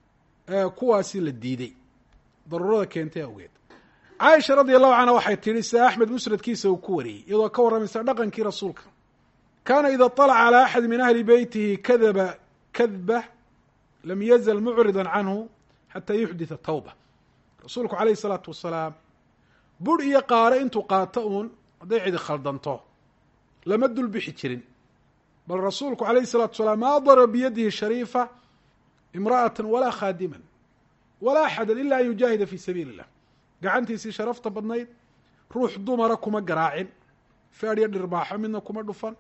S1: kuwaasi la diiday daruurada keentay awgeed caaisha radia allahu canha waxay tidhi sida axmed musnadkiisa uu ku wariyey iyadoo ka warramaysa dhaqankii rasuulka kaana ida طalaca calى axadi min ahli beytihi kadaba kadba lam yazal mucrida canhu xata yuxditha tawba rasuulku calayhi salaatu wasalaam bur iyo qaare intuu qaato uun hadday cidi khaldanto lama dul bixi jirin bal rasuulku calayhi salatu wasalaam maa daraba biyadihi shariifa imra'ata walaa khaadiman walaa axadan ila an yujaahida fi sabiili illah gacantiisii sharafta badnayd ruux dumara kuma garaacin feedhyo dhirbaaxo midna kuma dhufan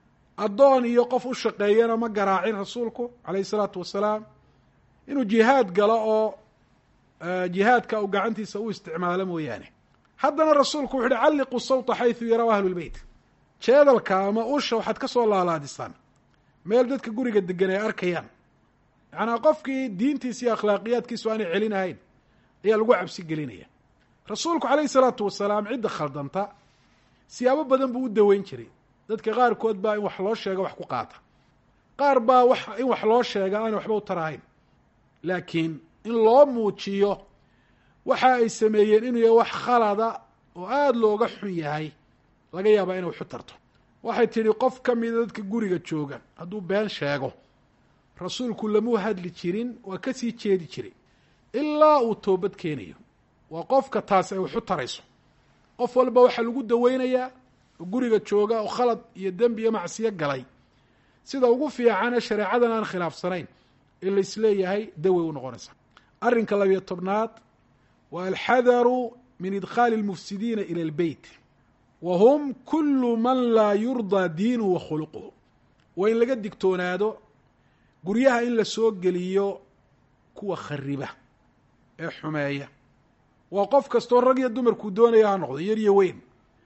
S1: addoon iyo qof u shaqeeyana ma garaacin rasuulku calayhi isalaatu wasalaam inuu jihaad galo oo jihaadka uu gacantiisa u isticmaalo mooyaane haddana rasuulku wuxu uhi calliqu sawta xaysu yaraw ahlu lbeyt jeedalka ama usha waxaad ka soo laalaadisaan meel dadka guriga degan ay arkayaan yacnaa qofkii diintiisa iyo akhlaaqiyaadkiisu aanay celinahayn ayaa lagu cabsi gelinaya rasuulku calayhi salaatu wasalaam cidda khaldanta siyaabo badan buu u daweyn jiray dadka qaarkood baa in wax loo sheega wax ku qaata qaar baa wax in wax loo sheega aanay waxba u tarahayn laakiin in loo muujiyo waxa ay sameeyeen inuu yahay wax khalada oo aada looga xun yahay laga yaabaa inay waxu tarto waxay tidhi qof ka mida dadka guriga jooga hadduu been sheego rasuulku lamuu hadli jirin waa ka sii jeedi jiray ilaa uu toobad keenayo waa qofka taasi ay waxu tarayso qof walba waxaa lagu daweynayaa oo guriga jooga oo khalad iyo dembi iyo macsiyo galay sida ugu fiicane shareecadan aan khilaafsanayn in la isleeyahay dawey u noqonaysa arrinka labiyo tobnaad waa alxadaru min idkhaali اlmufsidiina ilى اlbeyt wa hum kulu man laa yurdaa diinuhu wa khuluquhu waa in laga digtoonaado guryaha in la soo geliyo kuwa khariba ee xumeeya waa qof kastoo rag iyo dumarkuu doonaya ha noqdo yar iyo weyn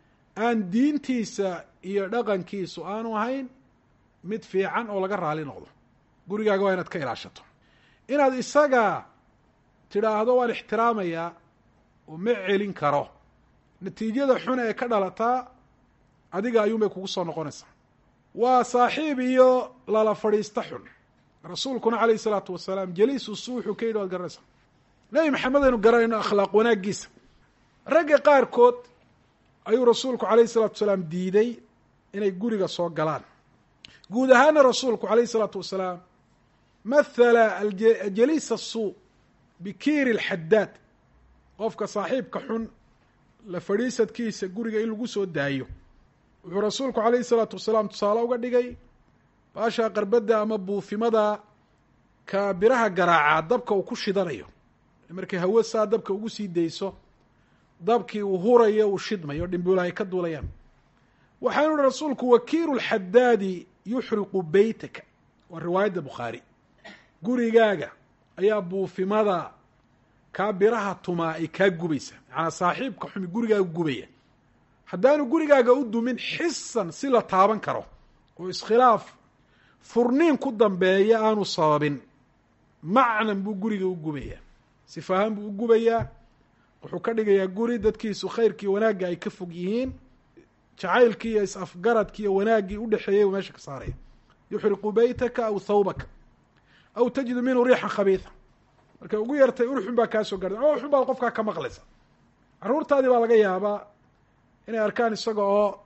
S1: aan diintiisa iyo dhaqankiisu aanu ahayn mid fiican oo laga raali noqdo gurigaaga waa inaad ka ilaashato inaad isaga tidhaahdo waan ixtiraamayaa oo ma celin karo natiijada xun ee ka dhalataa adiga ayuunbay kugu soo noqonaysaa waa saaxiib iyo lala fadhiista xun rasuulkuna calayhi isalaatu wasalaam jaliisu su wuxuu ka yidhi waad garanaysaa nebi maxamed aynu garanayno akhlaaq wanaaggiisa ragga qaarkood ayuu rasuulku calayhi salatu wasalaam diiday inay guriga soo galaan guud ahaana rasuulku calayhi isalaatu wasalaam mathala jaliis asuu bikiiri alxadaad qofka saaxiibka xun la fadhiisadkiisa guriga in lagu soo daayo wuxuu rasuulku calayhi salaatu wasalaam tusaale uga dhigay baashaa qarbadda ama buufimada ka biraha garaacaa dabka uu ku shidanayo markay hawo saa dabka ugu sii dayso dabkii uu hurayo uu shidmayo dhimbuula ay ka duulayaan waxaanu ihi rasuulku wakiiru lxadaadi yuxriqu beytaka waa riwaayadda bukhaari gurigaaga ayaa buufimada kaa biraha tumaa ay kaa gubaysa macanaa saaxiibka xumi gurigaaga gubaya haddaanu gurigaaga u dumin xisan si la taaban karo oo iskhilaaf furniin ku dambeeya aanu sababin macnan buu guriga u gubayaa sifahaan buu u gubayaa wuxuu ka dhigayaa guri dadkiisu khayrkii wanaagga ay ka fog yihiin jacaylkii iyo is-afgaradkii iyo wanaaggii udhexeeyay meesha ka saaraya yuxriqu beytaka aw thawbaka aw tajidu minhu riixan khabiida markay ugu yartay urxun baa kaa soo gaarda ama uxun baad qofkaa ka maqlaysa carruurtaadii baa laga yaabaa inay arkaan isaga oo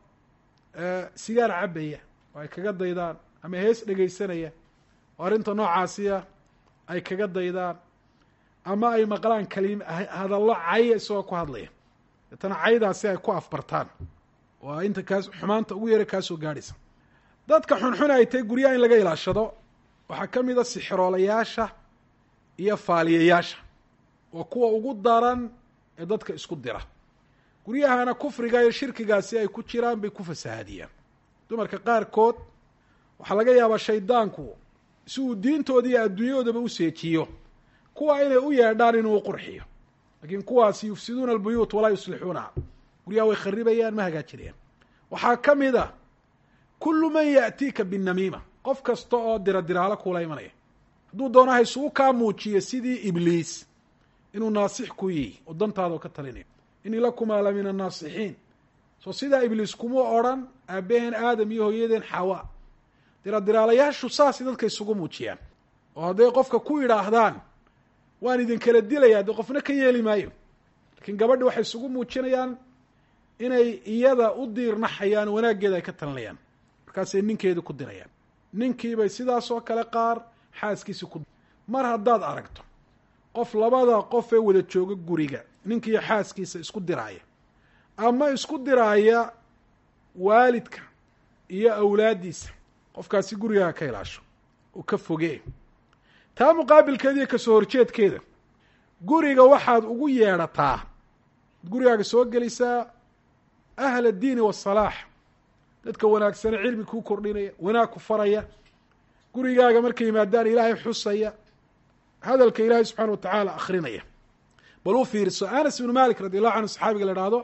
S1: sigaar cabaya oo ay kaga daydaan ama hees dhegaysanaya oo arrinta noocaasiya ay kaga daydaan ama ay maqlaan kalim hadallo caya isagoo ku hadlaya deetana caydaasi ay ku afbartaan oo inta kaas xumaanta ugu yara kaa soo gaadhaysa dadka xunxun ay tahay guryaha in laga ilaashado waxaa ka mid a sixiroolayaasha iyo faaliyayaasha waa kuwa ugu daran ee dadka isku dira guryahana kufriga iyo shirkigaasi ay ku jiraan bay ku fasahaadiyaan dumarka qaarkood waxaa laga yaabaa shaydaanku si uu diintooda iyo adduunyadoodaba u seejiyo kuwa inay u yeedhaan inuu u qurxiyo laakiin kuwaasi yufsiduuna albuyuut walaa yuslixuunaha guryaha way kharibayaan ma hagaajinayaan waxaa ka mid a kullu man yaatiika binamiima qof kasta oo dira diraalo kuula imanaya hadduu doono ha isugu kaa muujiyo sidii ibliis inuu naasix ku yihi oo dantaada ka talinayo inii lakumaa la min annaasixiin soo sidaa ibliis kuma odrhan aabaheen aadam iyo hooyadeen xawa diradiraalayaashu saasay dadka isugu muujiyaan oo hadday qofka ku yidhaahdaan waan idin kala dilayaa dee qofna ka yeeli maayo laakiin gabadhi waxay isugu muujinayaan inay iyada u diirnaxayaan wanaaggeeda ay ka talinayaan markaasay ninkeedii ku dirayaan ninkiibay sidaas oo kale qaar xaaskiisi ku mar haddaad aragto qof labada qof ee wada jooga guriga ninkiiyo xaaskiisa isku diraaya ama isku diraaya waalidka iyo awlaaddiisa qofkaasi gurigaa ka ilaasho oo ka fogee taa muqaabilkeeda iyo kasoo horjeedkeeda guriga waxaad ugu yeedhataa gurigaaga soo gelisaa ahla addiini wasalaax dadka wanaagsane cilmi kuu kordhinaya wanaag ku faraya gurigaaga markay yimaadaan ilaahay xusaya hadalka ilaahay subxaana watacaala akrinaya bal u fiirso anas ibnu malik radi allahu canhu saxaabiga la ihahdo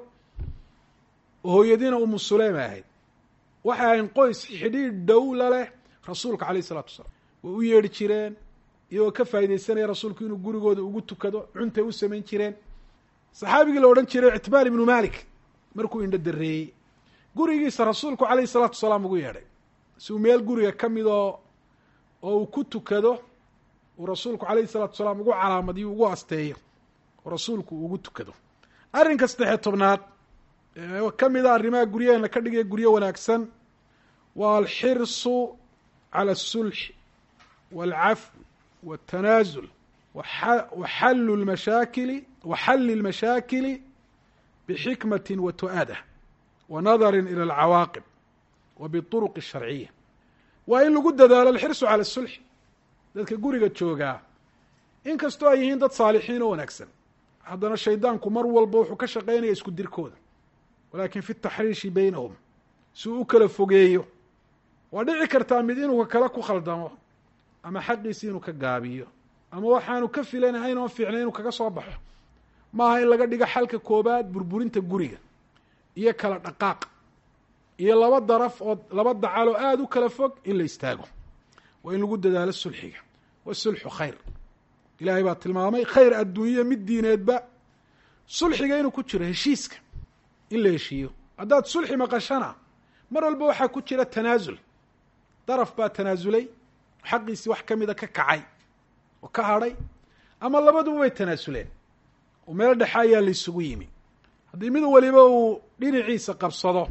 S1: hooyadiina umu suleyma ahayd waxay ahayn qoys xidhiidh dhowla leh rasuulka alayh isalaatu wasalaam way u yeedhi jireen iyagoo ka faa'idaysanaya rasuulku inuu gurigooda ugu tukado cuntay u samayn jireen saxaabigii la odhan jiray ictibaan ibnu malik markuu indho dareeyey gurigiisa rasuulku calayhi salaatu wasalaam ugu yeedhay si uu meel guriga ka midoo oo uu ku tukado uu rasuulku calayhi salaatu wasalaam ugu calaamadiyo ugu asteeyo oo rasuulku uu ugu tukado arrinka saddexiyo tobnaad ka mid a arrimaha guryaheena ka dhigaya guryo wanaagsan waa alxirsu cala asulxi waalcafwi waltanaasul waxallu lmashaakili waxalli lmashaakili bixikmati wa tu-ada wa nadarin ila alcawaaqib wa biطuruqi sharciya waa in lagu dadaalo alxirsu cala asulxi dadka guriga joogaa in kastoo ay yihiin dad saalixiin oo wanaagsan haddana shaydaanku mar walba wuxuu ka shaqeynaya isku dirkooda walakin fi taxriishi beynahum si uu u kala fogeeyo waa dhici kartaa mid inuu ka kale ku khaldamo ama xaqiisi inuu ka gaabiyo ama waxaanu ka filanahayn oon fiicnay inuu kaga soo baxo maaha in laga dhigo xalka koobaad burburinta guriga iyo kala dhaqaaq iyo laba daraf oo laba dacaloo aada u kala fog in la istaago waa in lagu dadaalo sulxiga wasulxu khayr ilaahay baa tilmaamay khayr adduunyo mid diineedba sulxiga inuu ku jiro heshiiska in la heshiiyo haddaad sulxi maqashana mar walba waxaa ku jira tanaasul daraf baa tanaasulay xaqiisii wax ka mida ka kacay oo ka hadhay ama labaduba way tanaasuleen oo meel dhexe ayaa la isugu yimi haddii mid waliba uu dhinaciisa qabsado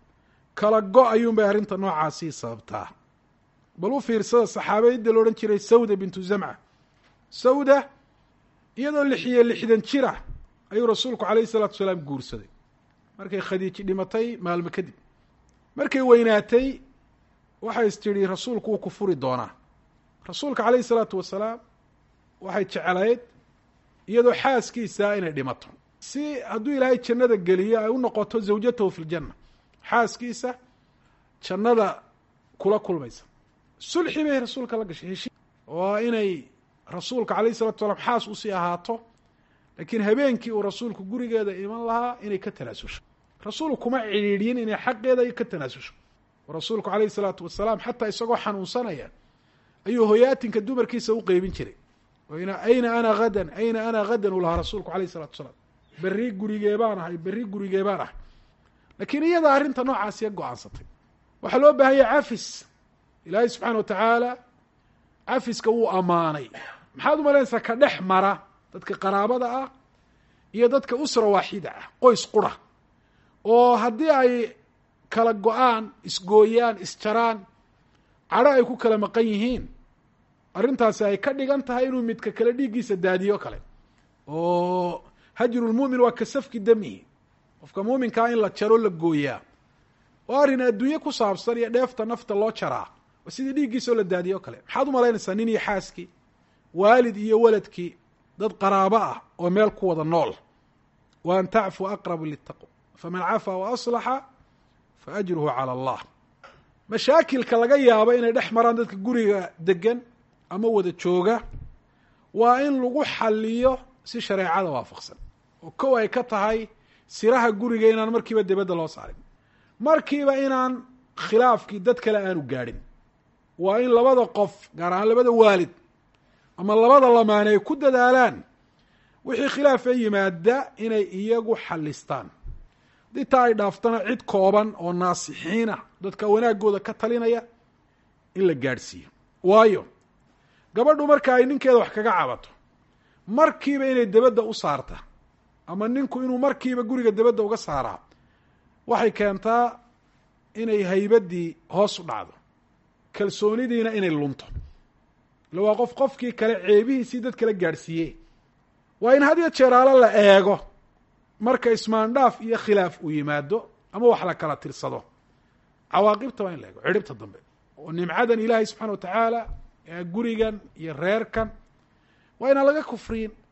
S1: kala go ayuun bay arrinta noocaasii sababtaa bal u fiirsada saxaabayadda la odhan jiray sawda bintu zamca sawda iyadoo lixiyo lixdan jira ayuu rasuulku calayhi salaatu wasalaam guursaday markay khadiiji dhimatay maalmo kadib markay weynaatay waxay is tidhi rasuulku wuu ku furi doonaa rasuulka calayhi salaatu wasalaam waxay jeclayd iyadoo xaaskiisa inay dhimato si hadduu ilaahay jannada geliyo ay u noqoto zawjatahu fi ljanna xaaskiisa jannada kula kulmaysa sulxi bay rasuulka la gashay heshii waa inay rasuulka calayhi salatu salaam xaas usii ahaato laakiin habeenkii uu rasuulku gurigeeda iman lahaa inay ka tanaasusho rasuulku kuma cidhiidhin inay xaqeeda ka tanaasusho oo rasuulku calayhi salaatu wasalaam xataa isagoo xanuunsanaya ayuu hoyaatinka dumarkiisa u qeybin jiray ayna ana hadan ayna ana hadan uu lahaa rasuulku alayh isalatu wasalaam berri gurigee baan ahay berri gurigee baan ahay laakiin iyada arrinta noocaasiya go-aansatay waxaa loo baahanya cafis ilaahay subxaana watacaala cafiska wuu ammaanay maxaad umalaynaysaa ka dhex mara dadka qaraabada ah iyo dadka usra waaxida ah qoys qura oo haddii ay kala go-aan isgooyaan isjaraan cadho ay ku kala maqan yihiin arrintaasi ay ka dhigan tahay inuu midka kale dhiiggiisa daadiyo kale oo hajrulmu'min waa ka safki damihi qofka muuminkaa in la jaro la gooyaa oo arrin adduunye ku saabsan iyo dheefta nafta loo jaraa oo sidii dhiiggiisa oo la daadiyo kale maxaad umalaynaysaa nin iyo xaaskii waalid iyo waladkii dad qaraabo ah oo meel ku wada nool wa an tacfuu aqrabu litaqwa faman cafaa wa aslaxa fa ajruhu cala allah mashaakilka laga yaabo inay dhex maraan dadka guriga degan ama wada jooga waa in lagu xaliyo si shareecada waafaqsan oo kow ay ka tahay siraha guriga inaan markiiba dibadda loo saarin markiiba inaan khilaafkii dad kale aanu gaadhin waa in labada qof gaar ahaan labada waalid ama labada lamaane ay ku dadaalaan wixii khilaaf ee yimaada inay iyagu xalistaan haddii taa ay dhaaftana cid kooban oo naasixiina dadka wanaagooda ka talinaya in la gaadhsiiyo waayo gabadhu marka ay ninkeeda wax kaga cabato markiiba inay debadda u saarta ama ninku inuu markiiba guriga debadda uga saaraa waxay keentaa inay haybaddii hoos u dhacdo kalsoonidiina inay lunto illa waa qof qofkii kale ceebihiisii dad kala gaadhsiiye waa in had iyo jeeraalo la eego marka ismaandhaaf iyo khilaaf uu yimaado ama wax la kala tirsado cawaaqibta waa in la eego cidhibta dambe oo nimcadan ilaahay subxana wa tacaala gurigan iyo reerkan waa inaan laga kufriyin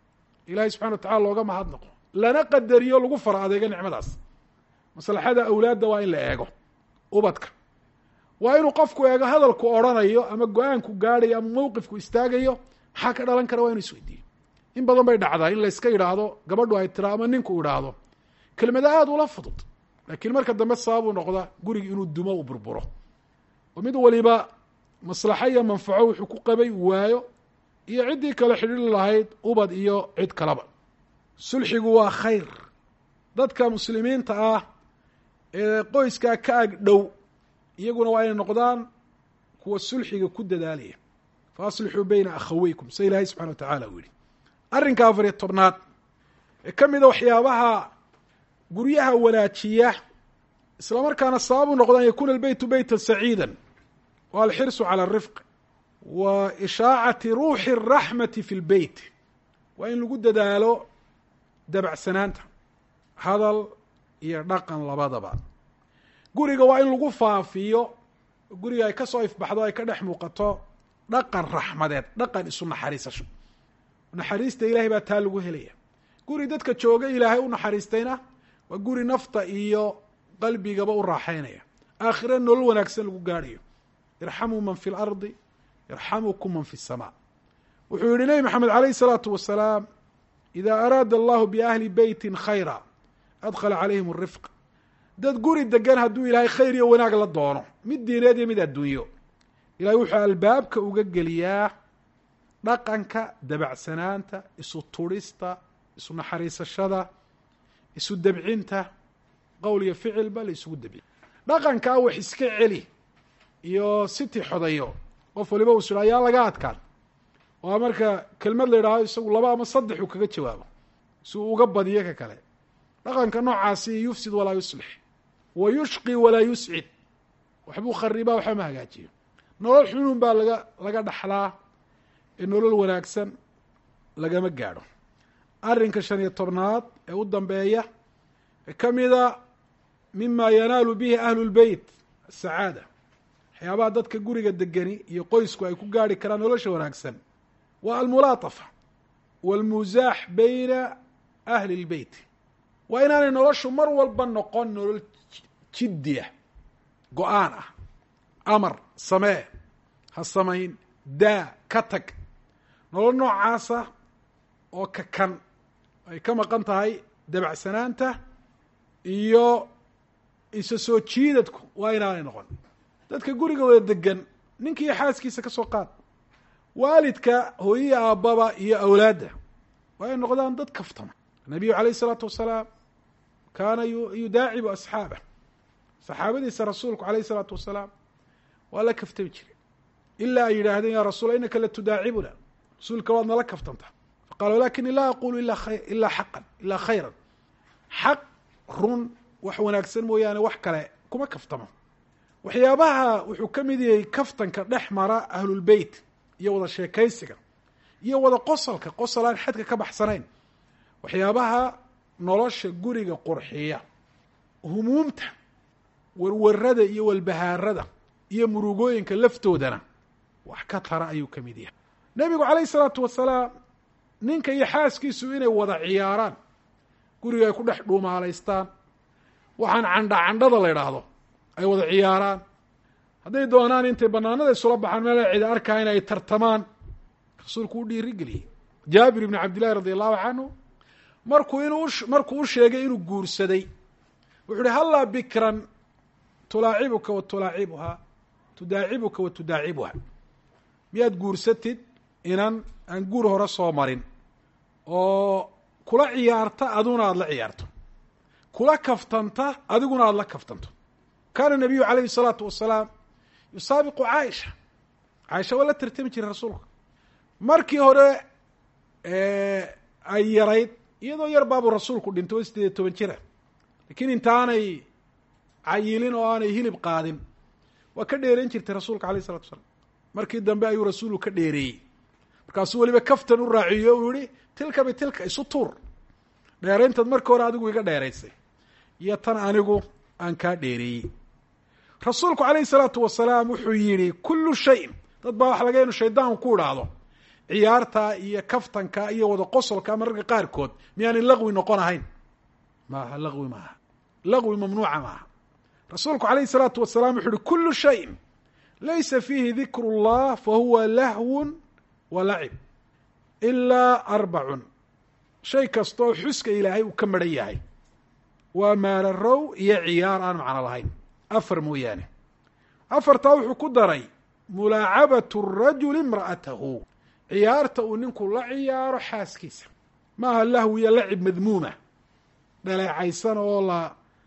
S1: ilahay subxana wa tacala looga mahadnaqo lana qadariyo lagu fara adeego nicmadaas maslaxada awlaadda waa in la eego ubadka waa inuu qofku eego hadalku odrhanayo ama go-aanku gaadhayo ama mowqifku istaagayo maxaa ka dhalan kara waa inu isweydiiyo in badan bay dhacdaa in layska yidhaahdo gabadhu ay tira ama ninku idhaahdo kelmada aada ula fudud laakiin marka dambe sababuu noqda gurigi inuu dumo u burburo oo mid waliba maslaxo iyo manfaco wuxuu ku qabay waayo iyo ciddii kale xidhiiri lahayd ubad iyo cid kaleba sulxigu waa khayr dadka muslimiinta ah ee qoyskaa ka ag dhow iyaguna waa inay noqdaan kuwa sulxiga ku dadaalaya fa aslixuu beyna akhaweykum sa ilaahay subxana wa tacala uu yihi arrinka afariyo tobnaad ee ka mida waxyaabaha guryaha wanaajiya isla markaana sabab u noqda an yakuna albeytu beyta saciida wa alxirsu cala arifq wa ishaacati ruuxi araxmati fi lbeyt waa in lagu dadaalo dabacsanaanta hadal iyo dhaqan labadaba guriga waa in lagu faafiyo guriga ay ka soo ifbaxdo ay ka dhex muuqato dhaqan raxmadeed dhaqan isu naxariisasho naxariista ilahay baa taa lagu helaya guri dadka jooga ilaahay u naxariistayna waa guri nafta iyo qalbigaba u raaxaynaya aakhira nolol wanaagsan lagu gaadhayo irxamuu man fi lardi yarxamukum man fi samaa wuxuu yihi nebi maxamed alayh الsalaatu wasalaam ida araada allahu biahli beytin khayra adkhala calayhim الrifq dad guri degan hadduu ilaahay khayr iyo wanaag la doono mid diineed iyo mid adduunyo ilahay wuxuu albaabka uga geliyaa dhaqanka dabacsanaanta isu turista isu naxariisashada isu debcinta qowl iyo ficilba la isugu debciy dhaqankaa wax iska celi iyo siti xodayo qof waliba uu sudha ayaa laga adkaan waa marka kelmad la yidhahdo isagu laba ama saddex uu kaga jawaabo si uu uga badiyo ka kale dhaqanka noocaasi yufsid walaa yuslix wa yushqi walaa yuscid waxbuu kharibaa waxba ma hagaajiyo nolol xunun baa laga laga dhaxlaa ee nolol wanaagsan lagama gaadho arrinka shan iyo tobnaad ee u dambeeya ee ka mida mima yanaalu bihi ahlu lbeyt asacaada waxyaabaha dadka guriga degani iyo qoysku ay ku gaarhi karaan nolosha wanaagsan waa almulaatafa walmusaax beyna ahli lbeyt waa inaanay noloshu mar walba noqon nolol jiddiya go-aan ah amar samee ha samayn daa ka tag nolol noocaasa oo kakan ay ka maqan tahay dabacsanaanta iyo isa soo jiidadku waa inaanay noqon dadka guriga wada degan ninkiiyo xaaskiisa ka soo qaad waalidka hooyihi aabbaba iyo awlaadda waa ay noqdaan dad kaftama nabiyu calayh isalaatu wasalaam kaana yudaacibu asxaabah saxaabadiisa rasuulku alayh isalaatu wasalaam waa la kaftami jiray ilaa ay yidhaahdeen ya rasuula inaka la tudaacibuna rasuulka waad nala kaftantaa faqala walakini laa aqulu ila ilaa xaqan ilaa khayran xaq run wax wanaagsan mooyaane wax kale kuma kaftamo waxyaabaha wuxuu ka mid yahay kaftanka dhex mara ahlulbeyt iyo wada sheekaysiga iyo wada qosolka qosol aan xadka ka baxsanayn waxyaabaha nolosha guriga qurxiya humuumta warwarada iyo walbahaarada iyo murugooyinka laftoodana wax ka tara ayuu ka mid yahay nebigu calayh isalaatu wasalaam ninka iyo xaaskiisu inay wada ciyaaraan guriga ay ku dhex dhuumaalaystaan waxaan candha candhada la idhaahdo ay wada ciyaaraan hadday doonaan intay banaanada isula baxaan meel cida arkaa in ay tartamaan rasuulku u dhiiri geliyey jaabir ibni cabdillahi radi allahu canhu markuu inuu markuu u sheegay inuu guursaday wuxu uhi hallaa bikran tulaacibuka wa tulaacibuhaa tudaacibuka wa tudaacibuha miyaad guursatid inan aan guur hore soo marin oo kula ciyaarta aduna aada la ciyaarto kula kaftanta adiguna aada la kaftanto kaana nabiyu calayhi salaatu wasalaam yusaabiqu caaisha caaisha waa la tartami jiray rasuulka markii hore ay yarayd iyadoo yar baabuu rasuulku dhintay oo sideed iyo toban jira laakiin intaanay cayilin oo aanay hilib qaadin waa ka dheereyn jirtay rasuulka alayh isalatu wasalaam markii dambe ayuu rasuulku ka dheereeyey markaasuu weliba kaftan u raaciyo uu yihi tilka bitilka isu tuur dheerayntaad markii hore adigu iga dheeraysay iyo tan anigu aan kaa dheereeyey rasuulku calayhi salaatu wasalaam wuxuu yihi kullu shayin dad baa waxa laga inu shaydaan ku idhaahdo ciyaarta iyo kaftanka iyo wada qosolka mararka qaarkood miyaanay laqwi noqon ahayn maaha laqwi maaha laqwi mamnuuca maaha rasuulku calayhi salaatu wasalaam wuxu uhi kulu shayin laysa fiihi dikru اllah fahuwa lahwun wa lacib ilaa arbacun shay kastoo xuska ilaahay uu ka maran yahay waa maalarow iyo ciyaar aan macno lahayn afar mooyaane afartaa wuxuu ku daray mulaacabatu rajuli imra'atahu ciyaarta uu ninku la ciyaaro xaaskiisa maaha lahwiya lacib madmuuma dhaleecaysan oo la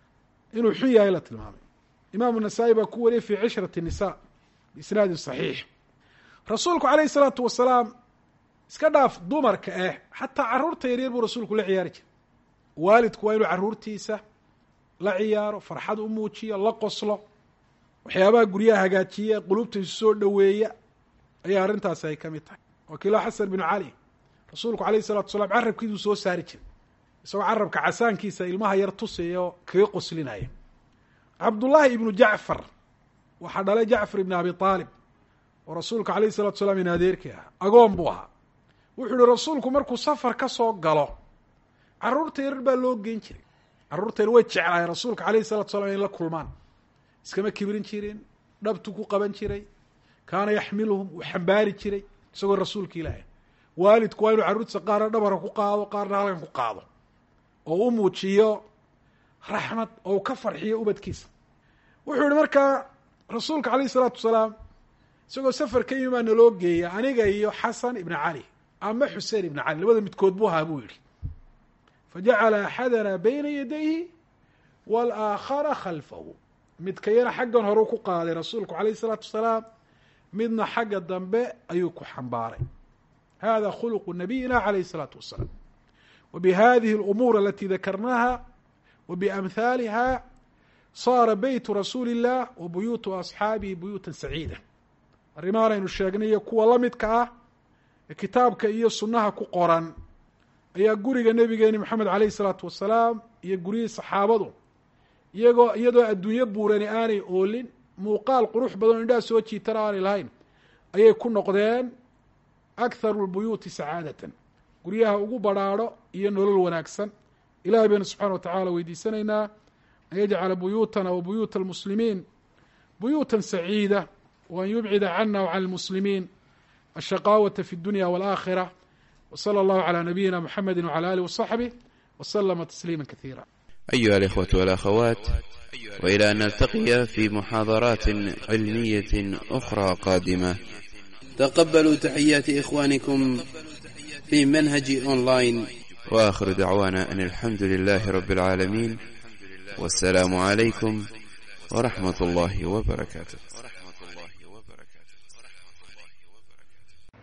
S1: inuu xun yahay la tilmaamay imaamu nasaa-i baa ku wariyay fii cishrati nisa biisnaadin saxiix rasuulku calayhi salaatu wasalaam iska dhaaf dumarka eh xataa carruurta yaryar buu rasuulku la ciyaari jiray waalidku waa inuu carruurtiisa la ciyaaro farxad u muujiyo la qoslo waxyaabaha guryaha hagaajiya qulubta isu soo dhoweeya ayaa arrintaasi ay ka mid tahay wakiilo xasan binu cali rasuulku calayhi salatu wasalaam carabkiisuu soo saari jiray isagoo carabka casaankiisa ilmaha yar tusaya oo kaga qoslinaya cabdullaahi ibnu jacfar waxaa dhalay jacfar ibni abi aalib oo rasuulka calayhi salatu salaam in adeerkii ahaa agoon buu ahaa wuxuu yihi rasuulku markuu safar ka soo galo carruurta yarar baa loo geyn jiray carruurta yar way jeclaayeen rasuulka calayhi salatu salam inay la kulmaan iskama kibrin jirin dhabtu ku qaban jiray kaana yaxmiluhum uu xambaari jiray isagoo rasuulka ilaahay waalidku waa inuu carruurtiisa qaarna dhabarka ku qaado qaarna halkan ku qaado oo u muujiyo raxmad oo uu ka farxiyo ubadkiisa wuxuu yihi markaa rasuulka calayhi salaatu wasalaam isagoo safar ka yimi baa naloo geeya aniga iyo xasan ibna cali ama xusein ibna cali labada midkood buu ahaa buu yihi fajacala axadana bayna yadayhi waalaakhara khalfahu midka yana xaggan horeu ku qaaday rasuulku calayhi salaatu wasalaam midna xagga dambe ayuu ku xambaaray hada khuluqu nabiyina calayhi salaatu wasalaam wa bihadihi alumuur alati dakarnaha wa biamhaaliha saara beytu rasuuli illah wa buyuutu asxaabihi buyuutan saciida arrimahan aynu sheegnay iyo kuwa la midka ah ee kitaabka iyo sunnaha ku qoran ayaa guriga nabigeeni moxamed calayhi salaatu wasalaam iyo guryihii saxaabadu iyagoo iyadoo adduunyo buurani aanay oolin muuqaal qurux badan o indhaha soo jiitana aanay lahayn ayay ku noqdeen akharu lbuyuuti sacaadatan guryaha ugu badrhaadho iyo nolol wanaagsan ilahay baynu subxana wa tacala weydiisanaynaa an yajcala buyuutana wa buyuuta almuslimiin buyuuta saciida waan yubcida cana wa can lmuslimiin ashaqaawata fi اdunya wاlآakhira wslى اllahu عlى nabiyina mxamedi wعlى alih وصaxbih wslma تsliima kaثيirا
S2: أيها الإخوة والأخوات وإلى أن نلتقي في محاضرات علمية أخرى قادمة
S3: تقبلوا تحيات إخوانكم في منهج أونلاين
S2: وآخر دعوانا أن الحمد لله رب العالمين والسلام عليكم ورحمة الله وبركاته